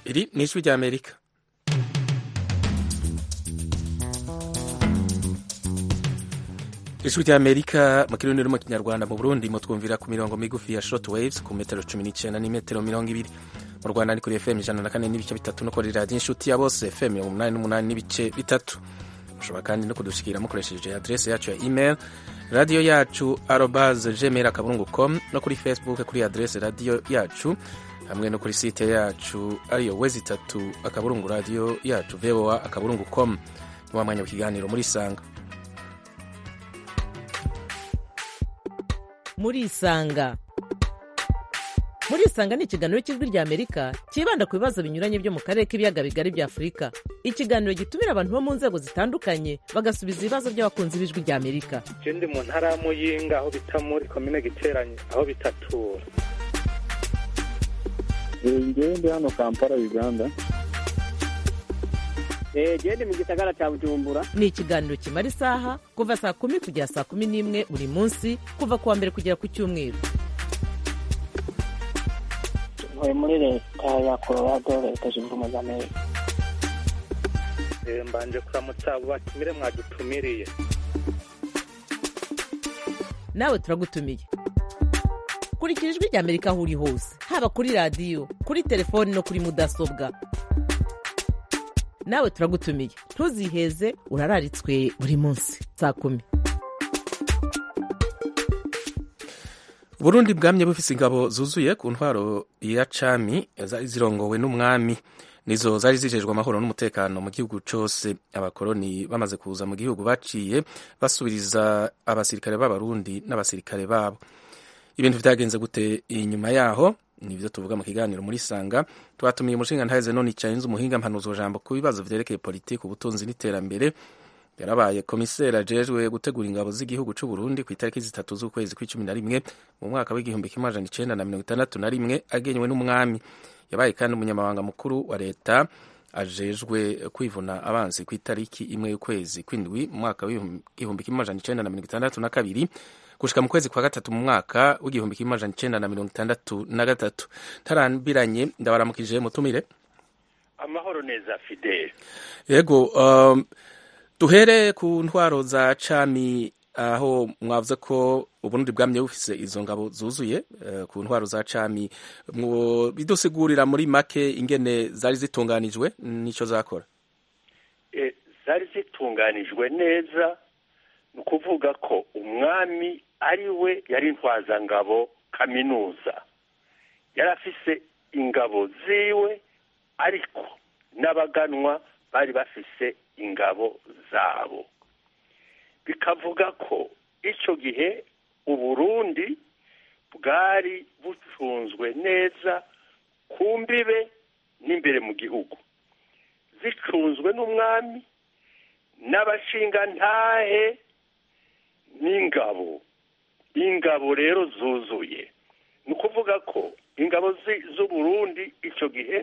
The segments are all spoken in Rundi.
iri ni ijwi ry'amerika ijwi ry'amerika mu kirundi no mu kinyarwanda mu burundi mutwumvira ku mirongo migufi ya short waves ku metero cumi n'icyenda n'imetero mirongo ibiri mu rwanda ni kuri fm ijana na kane n'ibice bitatu no kuri radiyo inshuti ya bose fm mirongo umunani n'umunani n'ibice bitatu mushobora kandi no kudushikira mukoresheje adrese yacu ya email radiyo yacu arobase gmail akaburungu com no kuri facebook kuri adrese radiyo yacu hamwe no kuri site yacu ariyo wezi itatu akaburungu radiyo yacu voa akaburungu com ni wa mwanya w'ikiganiro muri isanga muri isanga muri isanga ni ikiganiro cy'ijwi rya amerika cyibanda ku bibazo binyuranye byo mu karere k'ibiyaga bigari bya afurika ikiganiro gitumira abantu bo mu nzego zitandukanye bagasubiza ibibazo by'abakunzi b'ijwi rya amerika je ndi mu ntara ya muyinga aho bita muri komine giteranye aho bitatura ngewe ndi hano kampala uganda genda mu gisagara cya bujumbura ni ikiganiro kimara isaha kuva saa kumi kugera saa kumi n'imwe buri munsi kuva ku wa mbere kugera ku cyumweru ntuye muri leta ya colorado leta zunze ubumwe za amerika Eh, mbanje kuramutsa abo batumire mwadutumiriye nawe turagutumiye kurikira ijwi rya amerika aho uri hose haba kuri radiyo kuri telefoni no kuri mudasobwa nawe turagutumiye ntuziheze urararitswe buri munsi saa kumi uburundi bwamye bufise ingabo zuzuye ku ntwaro ya cami zari zirongowe n'umwami nizo zari zijejwe amahoro n'umutekano mu gihugu cose abakoroni bamaze kuza mu gihugu baciye basubiriza abasirikare b'abarundi n'abasirikare babo ibintu vyagenze gute inyuma yaho nivyo tuvuga mu kiganiro muri sanga twatumiye umushinga ntaheze none icayenze umuhinga mpanuzo jambo ku bibazo vyerekeye politiki ubutunzi n'iterambere yarabaye komiseri ajejwe gutegura ingabo z'igihugu c'u Burundi ku itariki zitatu z'ukwezi kw'icumi na rimwe mu mwaka w'igihumbi kimwe amajana icenda na mirongo itandatu na rimwe agenywe n'umwami yabaye kandi umunyamabanga mukuru wa leta ajejwe kwivuna abansi ku itariki imwe y'ukwezi kw'indwi mu mwaka w'igihumbi kimwe amajana icenda na mirongo itandatu na kabiri gushika mu kwezi kwa gatatu mu mwaka w'igihumbi kimwe amajana icenda na mirongo itandatu na gatatu ntarambiranye ndabaramukije mutumire amahoro neza fidele yego um, duhere ku ntwaro za cami aho mwavuze ko uburundi bwamye bufise izo ngabo zuzuye uh, ku ntwaro za cami bidusigurira muri make ingene zari zitunganijwe nico zakora e, zari zitunganijwe neza ni ukuvuga ko umwami ari we yari intwazangabo kaminuza yari afise ingabo ziwe ariko n'abaganwa bari bafise ingabo zabo bikavuga ko icyo gihe uburundi bwari bucunzwe neza ku mbibe n'imbere mu gihugu zicunzwe n'umwami n'abashingantahe n'ingabo ingabo rero zuzuye ni ukuvuga ko ingabo z'uburundi icyo gihe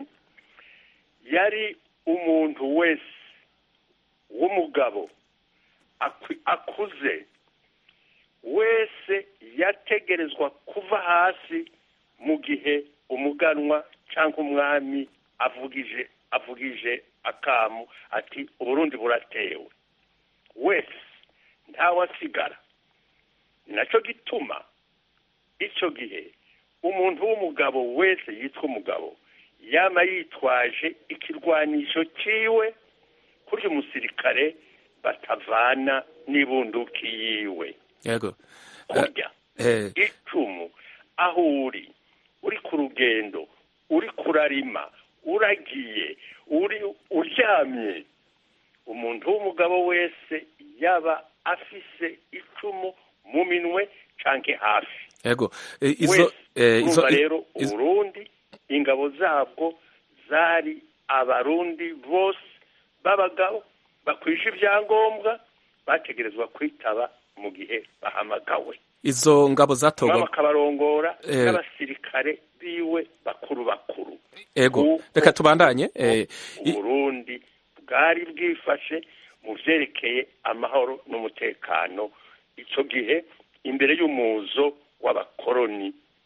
yari umuntu wese w'umugabo akuze wese yategerezwa kuva hasi mu gihe umuganwa cyangwa umwami avugije avugije akamu ati uburundi buratewe wese ntawasigara ni nacyo gituma icyo gihe umuntu w'umugabo wese yitwa umugabo yaba yitwaje ikirwanisho cyiwe kurya umusirikare batavana n'ibunduki yiwe yego kurya icumu aho uri uri ku rugendo uri kurarima uragiye uri uryamye umuntu w'umugabo wese yaba afise icumu mu minwe canke hafi yego izo izo rero uburundi ingabo zabwo zari abarundi bose b'abagabo bakwije ibyangombwa bategerezwa kwitaba mu gihe bahamagawe izo ngabo zatorwa bakabarongora n'abasirikare biwe bakuru bakuru ego reka tubandanye uburundi bwari bwifashe mu vyerekeye amahoro n'umutekano icyo gihe imbere y'umuzo w'abakoroni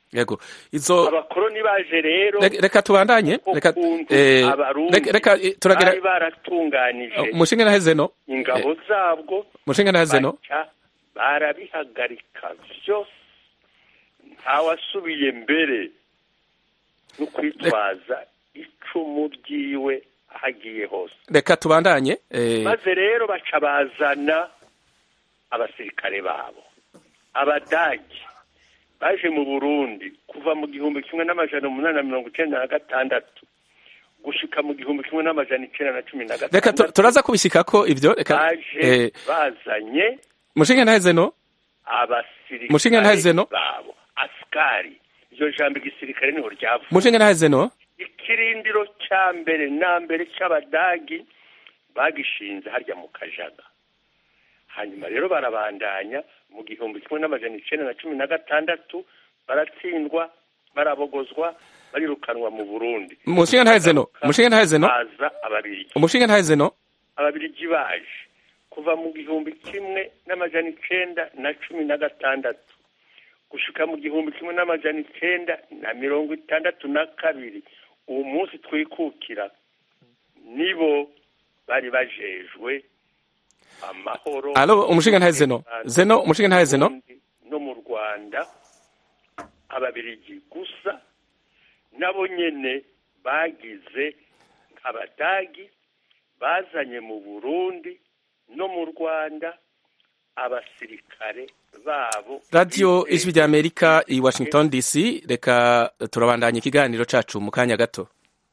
yego izo abakoroni baje rero Reka- reka tubandanye reka ukuntu eh, abarundi reka- reka eh, turagera bari baratunganije umushinga naheze no ingabo zabwo umushinga naheze no baca barabihagarika byose ntawasubiye mbere no kwitwaza icumu ryiwe aho agiye hose reka tubandanye eh, maze rero baca bazana abasirikare babo abadagi baje mu burundi kuva mu gihumbi kimwe n'amajana umunani na mirongo icyenda na gatandatu gushika mu gihumbi kimwe n'amajana icyenda na cumi na reka tu- gatandatu turaza kubishikako ivyo reka baje eh, bazanye umushinga naheze no abasirikare Mushinga ntaheze no? babo asikari iryo jambo igisirikare niho ryavuye umushinga naheze no ikirindiro cya mbere na mbere cy'abadagi bagishinze harya mu kajaga hanyuma rero barabandanya mu gihumbi kimwe n'amajana icyenda na cumi na gatandatu baratsindwa barabogozwa barirukanwa mu burundi umushinga naheze no umushinga naheze no haza ababirigi umushinga naheze no ababirigi baje kuva mu gihumbi kimwe n'amajana icyenda na cumi na gatandatu gushika mu gihumbi kimwe n'amajana icyenda na mirongo itandatu na kabiri uwo munsi twikukira nibo bari bajejwe amahoro alo umushinga naheze no zeno umushinga naheze no Burundi no mu rwanda ababirigi gusa nabo nyene bagize abadagi bazanye mu burundi no mu rwanda abasirikare babo radiyo bizeye ijwi rya amerika i washington dc reka turabandanya ikiganiro cacu mu kanya gato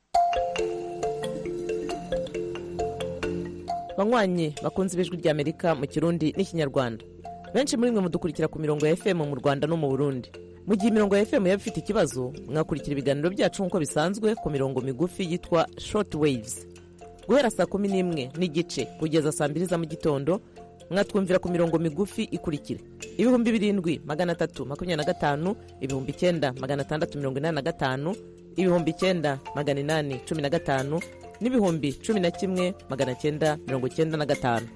banywanyi bakunze ibijwi rya amerika mu kirundi n'ikinyarwanda benshi muri mwe mudukurikira ku mirongo ya fm mu rwanda no mu burundi mu gihe imirongo ya fm yaba ifite ikibazo mwakurikira ibiganiro byacu nk'uko bisanzwe ku mirongo migufi yitwa short waves guhera saa kumi n'imwe n'igice kugeza saa mbiri za mu gitondo mwatwumvira ku mirongo migufi ikurikira ibihumbi birindwi magana atatu makumyabiri na gatanu ibihumbi icyenda magana atandatu mirongo inani na gatanu ibihumbi icyenda magana inani cumi na gatanu n'ibihumbi cumi na kimwe magana cyenda mirongo cyenda na gatanu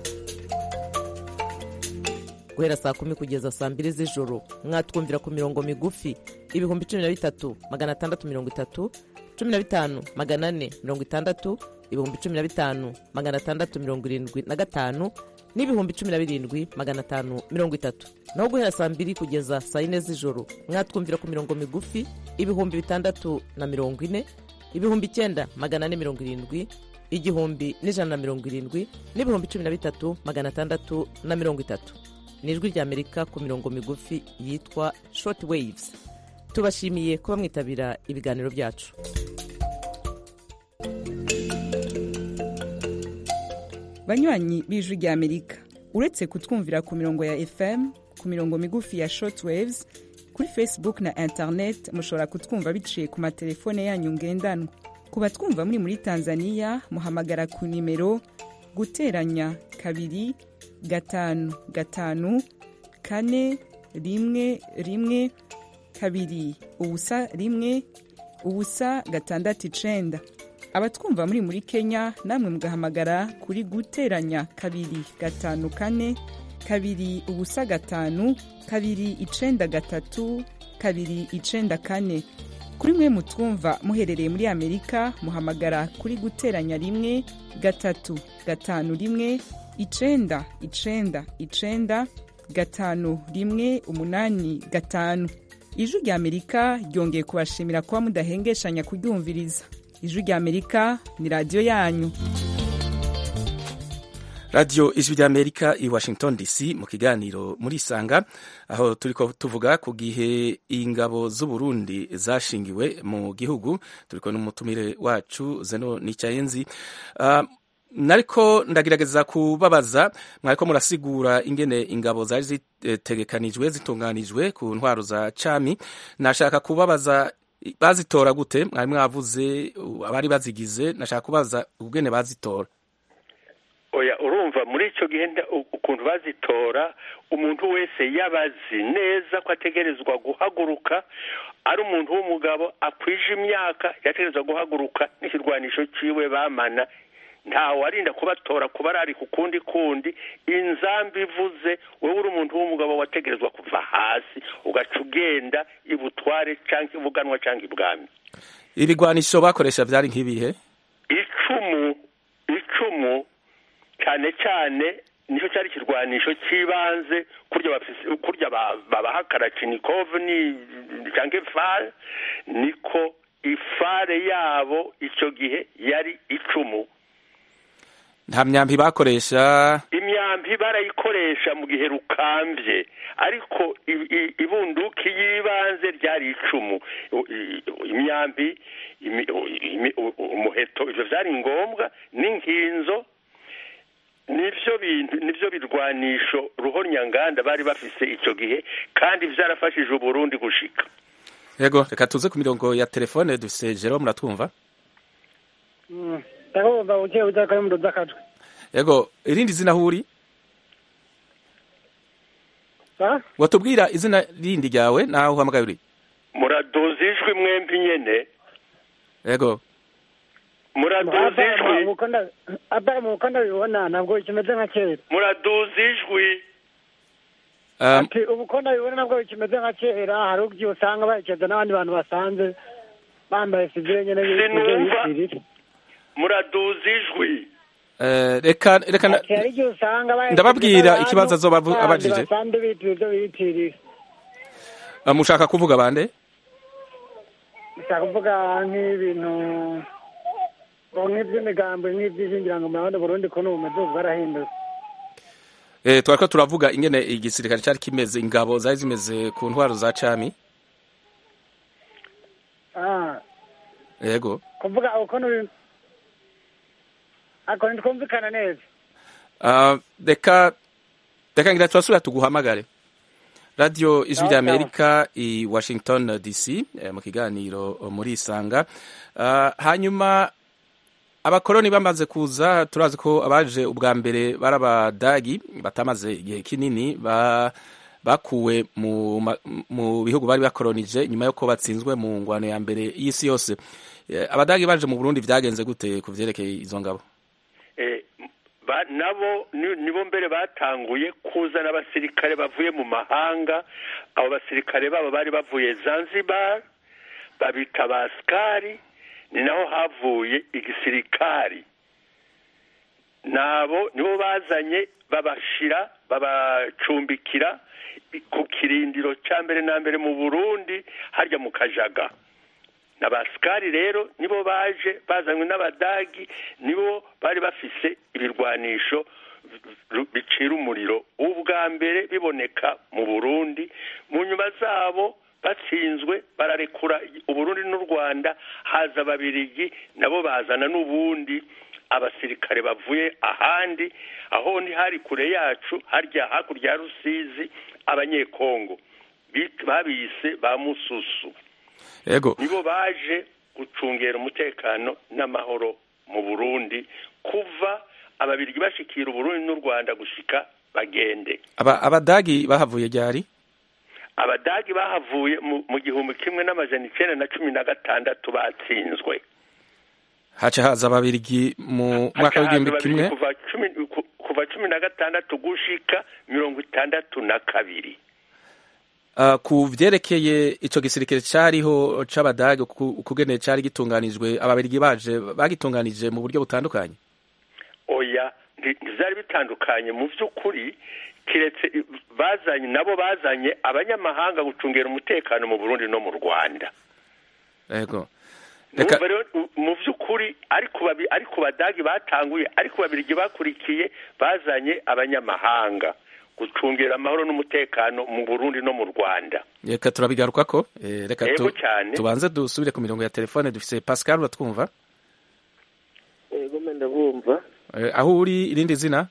guhera saa kumi kugeza saa mbiri z'ijoro mwatwumvira ku mirongo migufi ibihumbi cumi na bitatu magana atandatu mirongo itatu cumi na bitanu magana ane mirongo itandatu ibihumbi cumi na bitanu magana atandatu mirongo irindwi na gatanu n'ibihumbi cumi na birindwi magana atanu mirongo itatu naho guhera saa mbiri kugeza saa yine z'ijoro mwatwumvira ku mirongo migufi ibihumbi bitandatu na mirongo ine ibihumbi icyenda magana ane mirongo irindwi igihumbi n'ijana na mirongo irindwi n'ibihumbi cumi na bitatu magana atandatu na mirongo itatu ni ijwi rya amerika ku mirongo migufi yitwa short waves tubashimiye kuba mwitabira ibiganiro byacu banywanyi b'ijwi rya amerika uretse kutwumvira ku mirongo ya fm ku mirongo migufi ya shortwaves kuri facebook na internet mushobora kutwumva biciye ku matelefone yanyu ngendanwa ku batwumva muri muri tanzania muhamagara ku nimero guteranya kabiri gatanu gatanu kane rimwe rimwe kabiri ubusa rimwe ubusa gatandatu icenda abatwumva muri muri kenya namwe mugahamagara kuri guteranya kabiri gatanu kane kabiri ubusa gatanu kabiri icenda gatatu kabiri icenda kane kuri mwe mutwumva muherereye muri amerika muhamagara kuri guteranya rimwe gatatu gatanu rimwe icenda icenda icenda gatanu rimwe umunani gatanu ijwi rya amerika ryongeye kubashimira kuba mudahengeshanya kuryumviriza ijwi rya amerika ni radiyo yanyu radiyo ijwi rya amerika i washington dc mu kiganiro muri isanga aho turi tuvuga ku gihe ingabo z'uburundi zashingiwe mu gihugu turi kumwe n'umutumire wacu zeno nicyayenzi uh, nariko ndagerageza kubabaza mwariko murasigura ingene ingabo zari zitegekanijwe zitunganijwe ku ntwaro za cami nashaka kubabaza bazitora gute mwari mwavuze abari bazigize nashaka kubaza ubwene bazitora oya urumva muri icyo gihe ukuntu bazitora umuntu wese yabazi neza ko ategerezwa guhaguruka ari umuntu w'umugabo akwije imyaka yategerezwa guhaguruka n'ikirwanisho cyiwe bamana ntawe arinda kubatora kuba ari ku kundi kundi inzambi ivuze wowe uri umuntu w'umugabo wategerezwa kuva hasi ugaca ugenda ibutware cyangwa ibuganwa cyangwa ibwami ibigwanisho bakoresha byari nk'ibihe icumu icumu cyane cyane nicyo cyari ikirwanisho cy'ibanze kurya bafise- kurya ba- babaha karachinikov ni cyangwa ifare niko ifare yabo icyo gihe yari icumu nta myambi bakoresha imyambi barayikoresha mu gihe rukambye ariko i- i- ibunduki y'ibanze ryari icumu U- i- imyambi imi- imi- u- umuheto ivyo vyari ngombwa n'inkinzo nivyo bintu nivyo birwanisho ruhonyanganda bari bafise ico gihe kandi vyarafashije uburundi gushika yego reka tuze ku mirongo ya telefone dufise jero muratwumva ndakubumva buke buke kari mu rudakajwe yego irindi zina huri ha watubwira izina rindi ryawe naho uhamagaye uri muraduza ijwi mwembi nyene yego muraduza ijwi atari mu buko ndabibona ntabwo kimeze nka kera muraduza ijwi Um, ati ubu ko ndabibona nabwo bikimeze nka kera hari ubwo usanga baherekeza n'abandi bantu basanze bambaye sivile nyene Sinumva. bitirira muraduza ijwi eh, reka reka na- ati hari igihe usanga baherekeza Ndababwira n'abantu ikibazo azoba avu- bandi abajije. basanzwe bitirira ibyo bitirira uh, mushaka kuvuga bande nshaka kuvuga nk'ibintu ngo nk'iby'imigambo nk'iby'ishingirango mu Burundi Burundi ko n'ubu bumeze ubu bwarahindutse eh, twariko turavuga ingene igisirikare cari kimeze ingabo zari zimeze ku ntwaro za cami ah yego kuvuga uko n'ubi ako ntitwumvikana neza uh, reka reka ngira turasubira tuguhamagare radio ijwi rya amerika i washington dc eh, mu kiganiro muri isanga uh, hanyuma abakoroni bamaze kuza turazi ko abaje ubwa mbere bari abadagi batamaze igihe kinini ba bakuwe mu, ma- mu bihugu bari bakoronije nyuma yuko batsinzwe mu ngwano ya mbere y'isi yose Eh, abadagi baje mu burundi vyagenze gute ku vyerekeye izo ngabo Eh, ba- nabo ni- nibo mbere batanguye kuzana abasirikare bavuye mu mahanga abo basirikare babo bari bavuye zanzibar babita basikari ni naho havuye igisirikari nabo nibo bazanye babashira babacumbikira ku kirindiro cya mbere na mbere mu burundi harya mu kajaga n'abasikari rero nibo baje bazanywe n'abadagi nibo bari bafise ibirwanisho ru- bicira umuriro ubwa mbere biboneka mu burundi mu nyuma zabo batsinzwe bararekura uburundi n'u rwanda haza ababirigi nabo bazana n'ubundi abasirikare bavuye ahandi aho ni hari kure yacu harya hakurya ya rusizi abanyekongo bit- babise ba mususu yego nibo baje gucungera umutekano n'amahoro mu burundi kuva ababirigi bashikira uburundi n'u rwanda gushika bagende aba abadagi bahavuye ryari abadagi bahavuye mu, mu gihumbi kimwe n'amajana icenda na cumi na gatandatu batsinzwe haca haza ababirigi mu mwaka Haca w'igihumbi haza kimwe babiri kuva cumi ku- kuva cumi na gatandatu gushika mirongo itandatu na kabiri Uh, ku vyerekeye ico gisirikare cariho c'abadage ku- ukugene cari gitunganijwe ababirigi baje bagitunganije mu buryo butandukanye oya nti- ntivyari bitandukanye mu vy'ukuri kiretse i- bazanye nabo bazanye abanyamahanga gucungera umutekano mu burundi no mu rwanda yego reka Numva rero u- mu vy'ukuri ariko babi- ariko badagi batanguye ariko babirigi bakurikiye bazanye abanyamahanga gucungera amahoro n'umutekano mu burundi no mu rwanda reka turabigarukako eh, reka Yego tu, cyane. tubanze dusubire ku mirongo ya telefone dufise Pascal uratwumva yego mbe ndabumva eh, aho uri irindi zina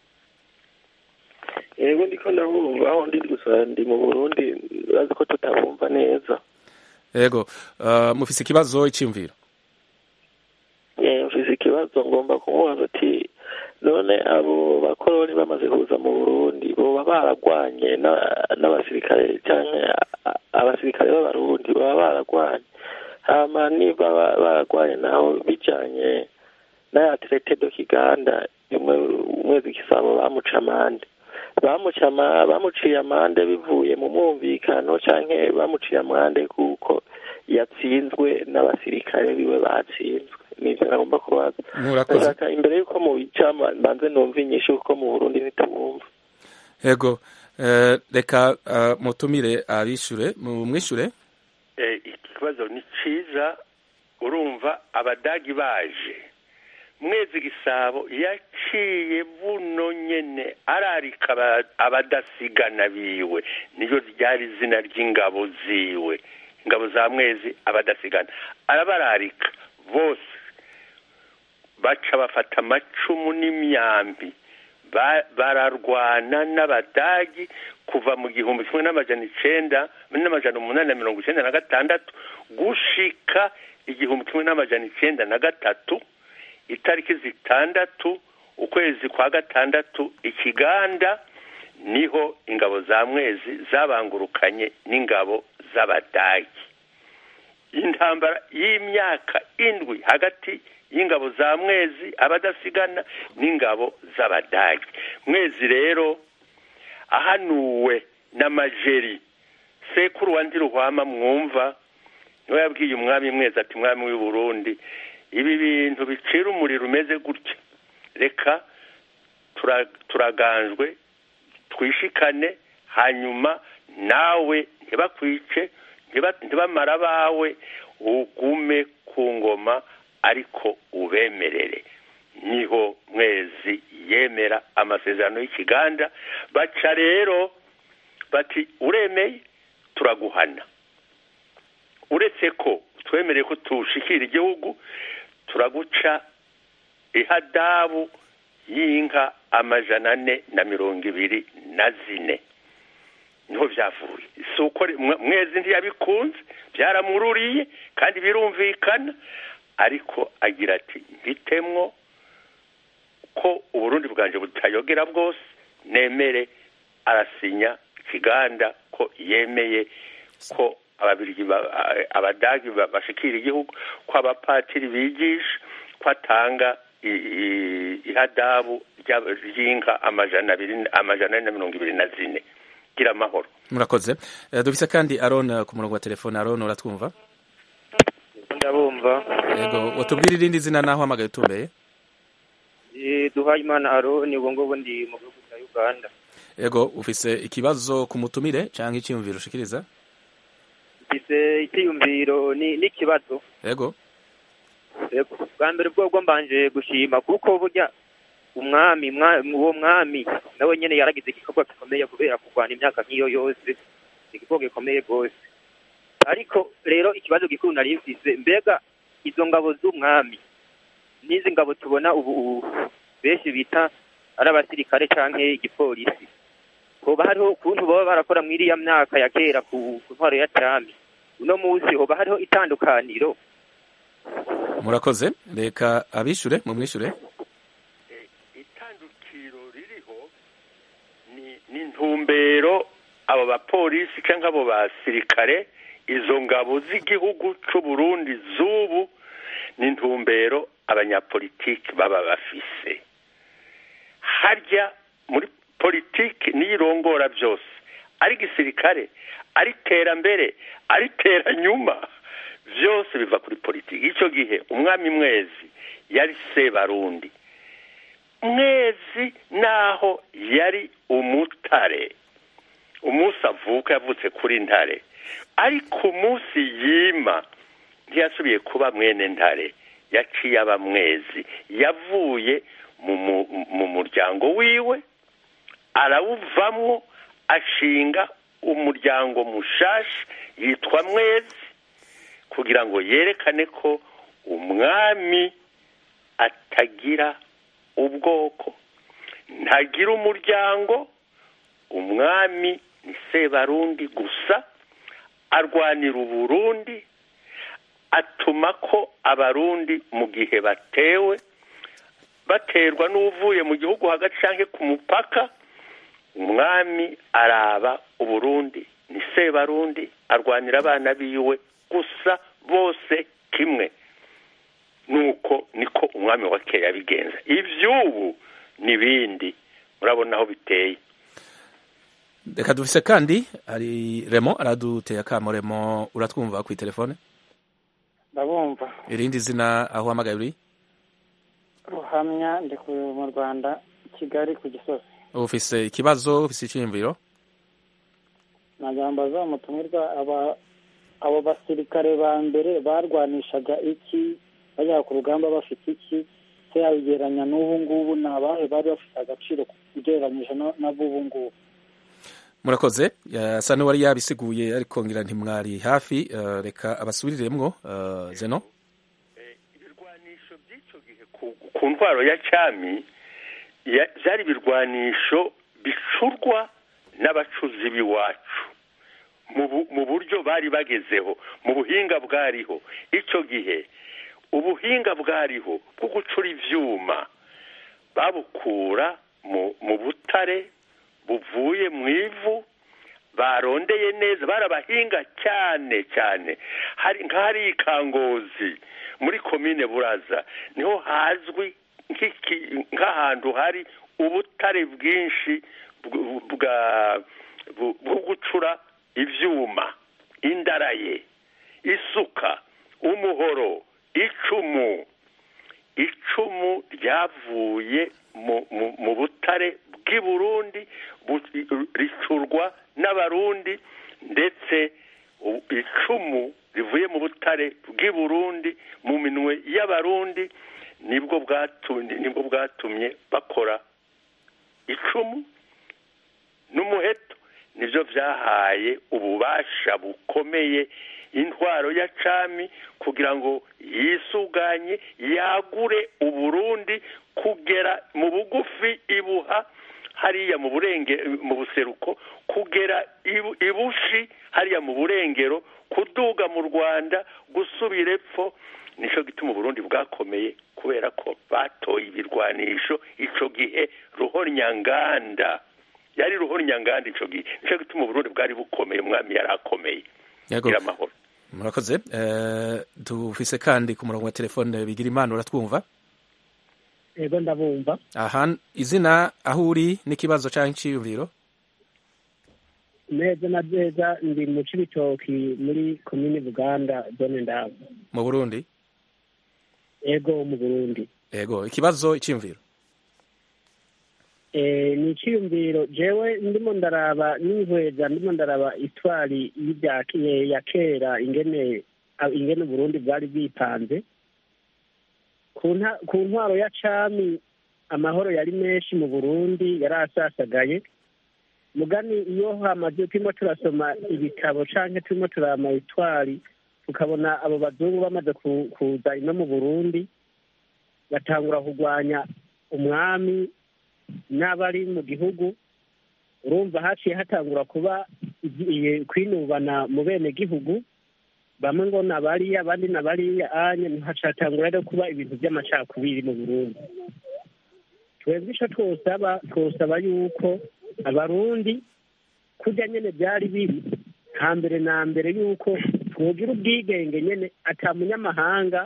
yego ndiko ndabumva aho ndi gusa ndi mu burundi urazi ko tutabumva neza yego uh, mufise ikibazo iciyumviro Eh, mfise ikibazo ngomba kumubaza ati none abo bakoroni bamaze kuza mu burundi boba baragwanye na- n'abasirikare canke a- abasirikare b'abarundi baba baragwanye hama niba ba- baragwanye naho bijanye n'aya traité do kiganda umwe umwezi gisabo bamuca amande bamuca ama- bamuciye amande bivuye mu mwumvikano canke bamuciye amande kuko yatsinzwe n'abasirikare biwe batsinzwe nivyo nagomba kubaza murakoze ndashaka imbere y'uko mubica mbanze numva inyishu kuko mu burundi ntitubumva yego eh, reka eh, mutumire abishure mumwishure Eh, ikibazo ni ciza urumva abadagi baje mwezi gisabo yaciye buno nyene ararika aba- abadasigana biwe niyo ryari izina ry'ingabo ziwe ingabo za mwezi abadasigana arabararika bose baca bafata amacumu n'imyambi ba- bararwana n'abadagi kuva mu gihumbi kimwe n'amajana icenda n'amajana umunani na mirongo icenda na gatandatu gushika igihumbi kimwe n'amajana icenda na gatatu itariki zitandatu ukwezi kwa gatandatu ikiganda niho ingabo za mwezi zabangurukanye n'ingabo z'abadagi intambara y'imyaka indwi hagati y'ingabo za mwezi abadasigana n'ingabo z'abadagi mwezi rero ahanuwe n'amajeri sekuru wa ndiruhwama mwumva niwe yabwiye umwami mwezi ati mwami w'i burundi ibi bintu bicira umuriro umeze gutya reka tura- turaganjwe twishikane hanyuma nawe ntibakwice ntiba- ntibamara abawe ugume ku ngoma ariko ubemerere niho mwezi yemera amasezerano y'ikiganda baca rero bati uremeye turaguhana uretse ko twemereye ko tushikira igihugu turaguca ihadabu y'inka amajana ane na mirongo ibiri na zine niho byavuye si uko mwe- mwezi ntiyabikunze byaramururiye kandi birumvikana ariko agira ati mbitemwo ko uburundi bwanje butayogera bwose nemere arasinya ikiganda ko yemeye ko ababirigi ba- a- abadagi ba- bashikira igihugu ko abapatiri bigisha ko atanga i- i- ihadabu rya- ry'inka amajana abiri amajana ane na mirongo ibiri na zine gira amahoro murakoze Eh, dufise kandi aron eh, ku murongo wa telefone aron uratwumva ndabumva yego watubwira irindi zina naho hamagaye utumbeye Eh, duhayimana aroni ubu ngubu ndi mu gihugu cya uganda yego ufise ikibazo ku mutumire canke iciyumviro ushikiriza mfise icyiyumviro ni n'ikibazo yego Yego, bwa mbere bwobwo mbanje gushima kuko burya umwami mwa- uwo mwami nawe nyene yaragize igikorwa gikomeye kubera kurwana imyaka nk'iyo yose igikorwa gikomeye rwose ariko rero ikibazo gikuru nari mfise mbega izo ngabo z'umwami n'izi ngabo tubona ubu ubu benshi bita ari abasirikare canke igipolisi hoba hariho ukuntu baba barakora muri iriya myaka ya kera ku ku ntwaro ya cami uno munsi hoba hariho itandukaniro murakoze reka abishure mumwishure itandukiro ririho ni ni intumbero abo bapolisi cyangwa abo basirikare izo ngabo z'igihugu cy'u Burundi z'ubu ni intumbero abanyapolitiki baba bafise harya muri politiki niyo irongora byose ari gisirikare ari terambere ari teranyuma byose biva kuri politiki icyo gihe umwami mwezi yari sebarundi mwezi naho yari umutare umunsi avuka yavutse kuri ntare ariko umunsi yima ntiyasubiye kuba mwene ntare yaciye aba mwezi yavuye mu mu- mu muryango wiwe arawuvamwo ashinga umuryango mushasha yitwa mwezi kugira ngo yerekane ko umwami atagira ubwoko ntagira umuryango umwami ni sebarundi gusa arwanira uburundi atuma ko abarundi mu gihe batewe baterwa n'uvuye mu gihugu hagati cyangwa ku mupaka umwami araba uburundi ni sebarundi arwanira abana biwe gusa bose kimwe nuko niko umwami wa kera yabigenza ivy'ubu n'ibindi murabona aho biteye reka dufise kandi hari remo araduteye akamo remo uratwumva ku telefone ndabumva irindi zina aho uhamagaye uri ruhamya ndi ku- mu rwanda kigali ku gisozi ufise ikibazo ufise iciyumviro nagambaza umutumirwa aba abo basirikare ba mbere barwanishaga iki bajya ku rugamba bafite iki se yabigereranya n'ubu ngubu ni abahe bari bafite agaciro ugereranyije no- n'ab'ubu ngubu murakoze asa n'uwari yabisiguye ariko ngira ntimwari hafi eh, reka abasubiriremwo eh, zeno ibirwanisho by'icyo gihe ku- ku ntwaro ya cyami ya- byari ibirwanisho bicurwa n'abacuzi b'iwacu mu bu- mu buryo bari bagezeho mu buhinga bwariho icyo gihe ubuhinga bwariho bwo gucura ivyuma babukura mu mu butare buvuye mu ivu barondeye neza barabahinga cyane cyane hari nk'ahari ikangozi muri komine buraza niho hazwi nk'iki- nk'ahantu hari ubutare bwinshi bw- bwa bu- bwo gucura ivyuma indaraye isuka umuhoro icumu icumu ryavuye mu, mu, mu butare bw'i burundi bu- ricurwa n'abarundi ndetse u- icumu rivuye mu butare bw'i burundi mu minwe y'abarundi nibwo bwatumye nibwo bwatumye bakora icumu n'umuheto nibyo byahaye ububasha bukomeye intwaro ya cami kugira ngo yisuganye yagure uburundi kugera mu bugufi ibuha hariya mu burenge mu buseruko kugera ibu- ibushi hariya mu burengero kuduga mu rwanda gusubira epfo nicyo gituma uburundi bwakomeye kubera ko batoye ibirwanisho ico gihe ruhonyanganda yari ruhonyanganda ico gihe nicyo gituma uburundi bwari bukomeye umwami yari akomeye Yego. gira amahoro murakoze Eh, dufise kandi ku murongo wa telefone bigira imana uratwumva ego ndabumva aha izina aho uri n'ikibazo cyangwa iciyumviro neza na neza ndi mu cibitoki muri komini buganda zone ndabo mu burundi ego mu burundi yego ikibazo iciyumviro Eh, ni iciyumviro jewe ndimo ndaraba n'inkweza ndimo ndaraba itwari y'ibya ke- ya kera ingene a- ingene uburundi bwari bwipanze ku nta- ku ntwaro ya cami amahoro yari menshi mu burundi yari asasagaye mugani iyo hamaze turimo turasoma ibitabo canke turimo turama itwari tukabona abo bazungu bamaze ku- kuza ino mu burundi batangura kurwanya umwami n'abari mu gihugu urumva haciye hatangura kuba igiye kwinubana mu bene gihugu bamwe ngo nabariya abandi nabariya anye hacatangura rero kuba ibintu by'amacakubiri mu burundi twebwe ico twosaba twosaba yuko abarundi kurya nyene byari biri hambere na mbere yuko twogira ubwigenge nyene ata munyamahanga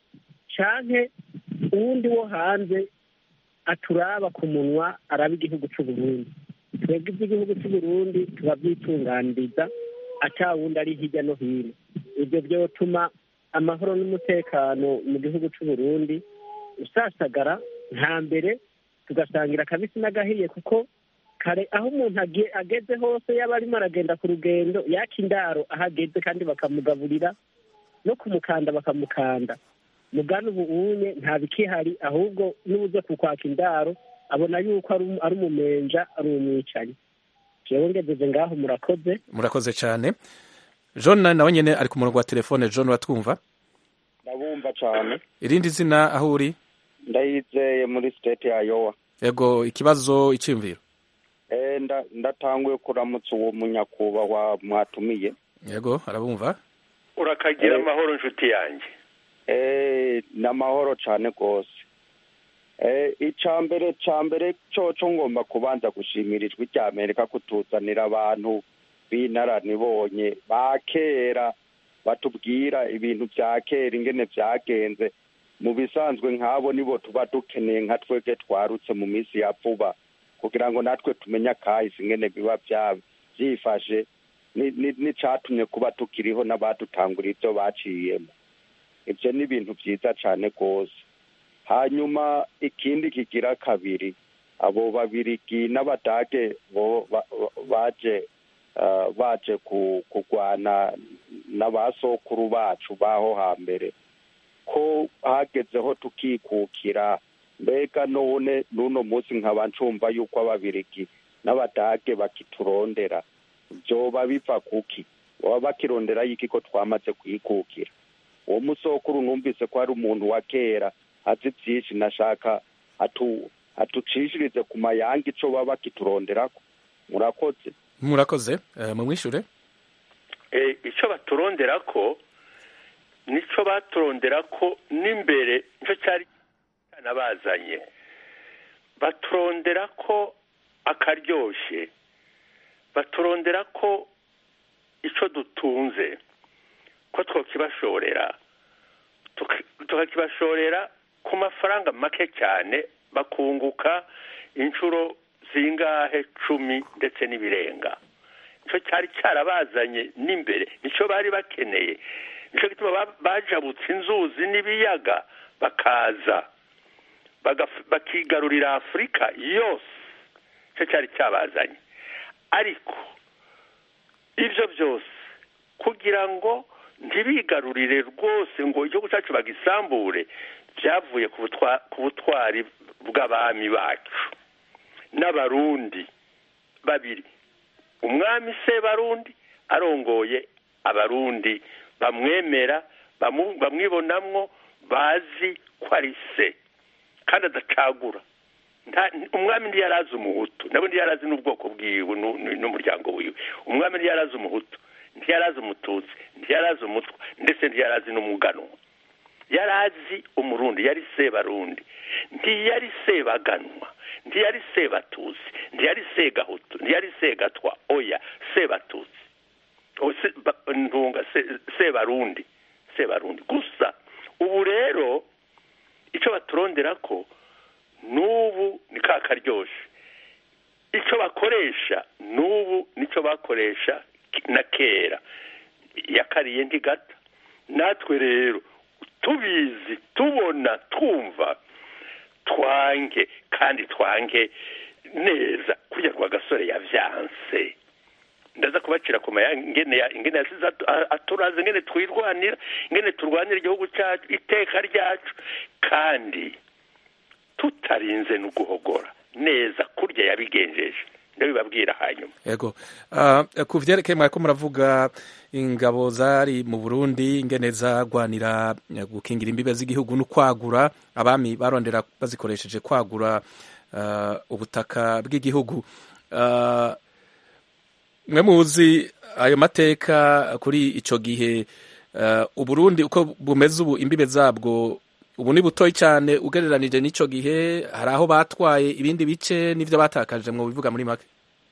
canke uwundi wo hanze aturaba ku munwa araba igihugu c'uburundi twebwe iby'igihugu c'uburundi turabyitunganiriza ata wundi ari hirya no hino ibyo byotuma amahoro n'umutekano mu gihugu c'uburundi usasagara nta mbere tugasangira akabisi n'agahiye kuko kare aho umuntu age- ageze hose yaba arimo aragenda ku rugendo yaka indaro aho ageze kandi bakamugaburira no kumukanda bakamukanda mugana ubu unye nta bikihari ahubwo n'ubuze kukwaka indaro abona yuko ari um- ari umumenja ari umwicanyi jewe ngejeje ngaho murakoze murakoze cyane john nawe nyine ari ku murongo wa telefone john uratwumva ndabumva cyane irindi zina aho uri ndayizeye muri state ya yowa yego ikibazo iciyumviro Eh, nda- ndatanguye kuramutsa uwo munyakubahwa mwatumiye yego arabumva urakagira Eh. amahoro nshuti yanjye Eh, ni amahoro cyane rwose Eh, icya mbere cya mbere cyoco ngomba kubanza gushimira ijwi rya amerika kutuzanira abantu b'inararibonye ba kera batubwira ibintu bya kera ingene byagenze mu bisanzwe nk'abo nibo tuba dukeneye nka twebwe twarutse mu minsi ya vuba kugira ngo natwe tumenye akahise ingene biba byaba byifashe ni- ni- n'icatumye kuba tukiriho n'abadutangura ibyo baciyemo ibyo ni ibintu byiza cyane rwose hanyuma ikindi kigira kabiri abo babirigi n'abadage bo ba- ba- baje ah, baje ku- kurwana n'abasokuru bacu baho hambere ko hagezeho tukikukira mbega none n'uno munsi nkaba ncumva yuko ababirigi n'abadage bakiturondera byoba biva kuki baba bakirondera y'iki ko twamaze kwikukira uwo musokuru numvise ko ari umuntu wa kera azi byinshi nashaka atu atucishirize ku mayanga ico baba bakituronderako murakoze murakoze eh, mumwishure Eh, icyo baturondera ko nicyo baturondera ko n'imbere nicyo cyari cyanabazanye baturondera ko akaryoshye baturondera ko icyo dutunze ko twakibashorera tuka- tukakibashorera ku mafaranga make cyane bakunguka inshuro zingahe cumi ndetse n'ibirenga nicyo cyari cyarabazanye n'imbere nicyo bari bakeneye nicyo gituma ba- bajabutse inzuzi n'ibiyaga bakaza bagaf- bakigarurira afurika yose nicyo cyari cyabazanye ariko ibyo byose kugira ngo ntibigarurire rwose ngo igihugu cyacu bagisambure byavuye ku butwa- ku butwari bw'abami bacu n'abarundi babiri umwami se barundi arongoye abarundi bamwemera bamu- bamwibonamwo bazi ko ari se kandi adacagura nta- umwami ntiyarazi umuhutu nabo ntiyarazi n'ubwoko bwiwe nu- nu- n'umuryango wiwe umwami ntiyarazi umuhutu ntiyarazi umututsi ntiyarazi umutwa ndetse ntiyarazi n'umuganwa yarazi umurundi yari sebarundi ntiyari sebaganwa ntiyari sebatusi ntiyari segahutu ntiyari segatwa oya sebatutsi O, se- ba- ntunga se- sebarundi sebarundi gusa ubu rero icyo baturondera ko n'ubu ni ka karyoshe icyo bakoresha n'ubu nicyo bakoresha na kera yakariye ntigata natwe rero tubizi tubona twumva twange kandi twange neza kurya kwa gasore yavyanse ndaza kubacira ku maya ingene ya- ingene yasize atu- a- aturaze ingene twirwanira ingene turwanira igihugu cyacu iteka ryacu kandi tutarinze no guhogora neza kurya yabigenjeje ndabibabwira hanyuma yego Ah, ku vyerekeye mwariko muravuga ingabo zari mu burundi ingene zagwanira eh, gukingira imbibe z'igihugu no kwagura abami barondera bazikoresheje kwagura ah, ubutaka bw'igihugu Ah, mwe muzi ayo mateka kuri ico gihe ah, uburundi uko bumeze ubu imbibe zabwo ubu ni butoyi cyane ugereranije n'ico gihe hari aho batwaye ibindi bice n'ivyo batakaje mu bivuga muri make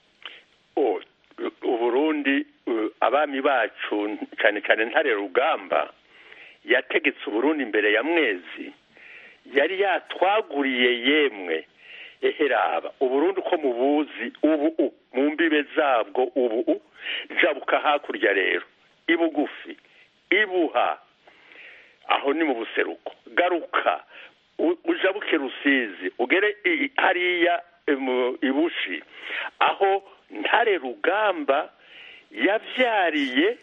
Oh, uburundi uh, abami bacu cyane cyane ntare rugamba yategetse uburundi imbere ya mwezi yari yatwaguriye yemwe eheraba uburundi uko mubuzi ubu u mu mbibe zabwo ubu u jabuka hakurya rero ibugufi ibuha aho ni mu buseruko garuka u- ujabuke rusizi ugere i- hariya mu ibushi aho ntare rugamba yavyariye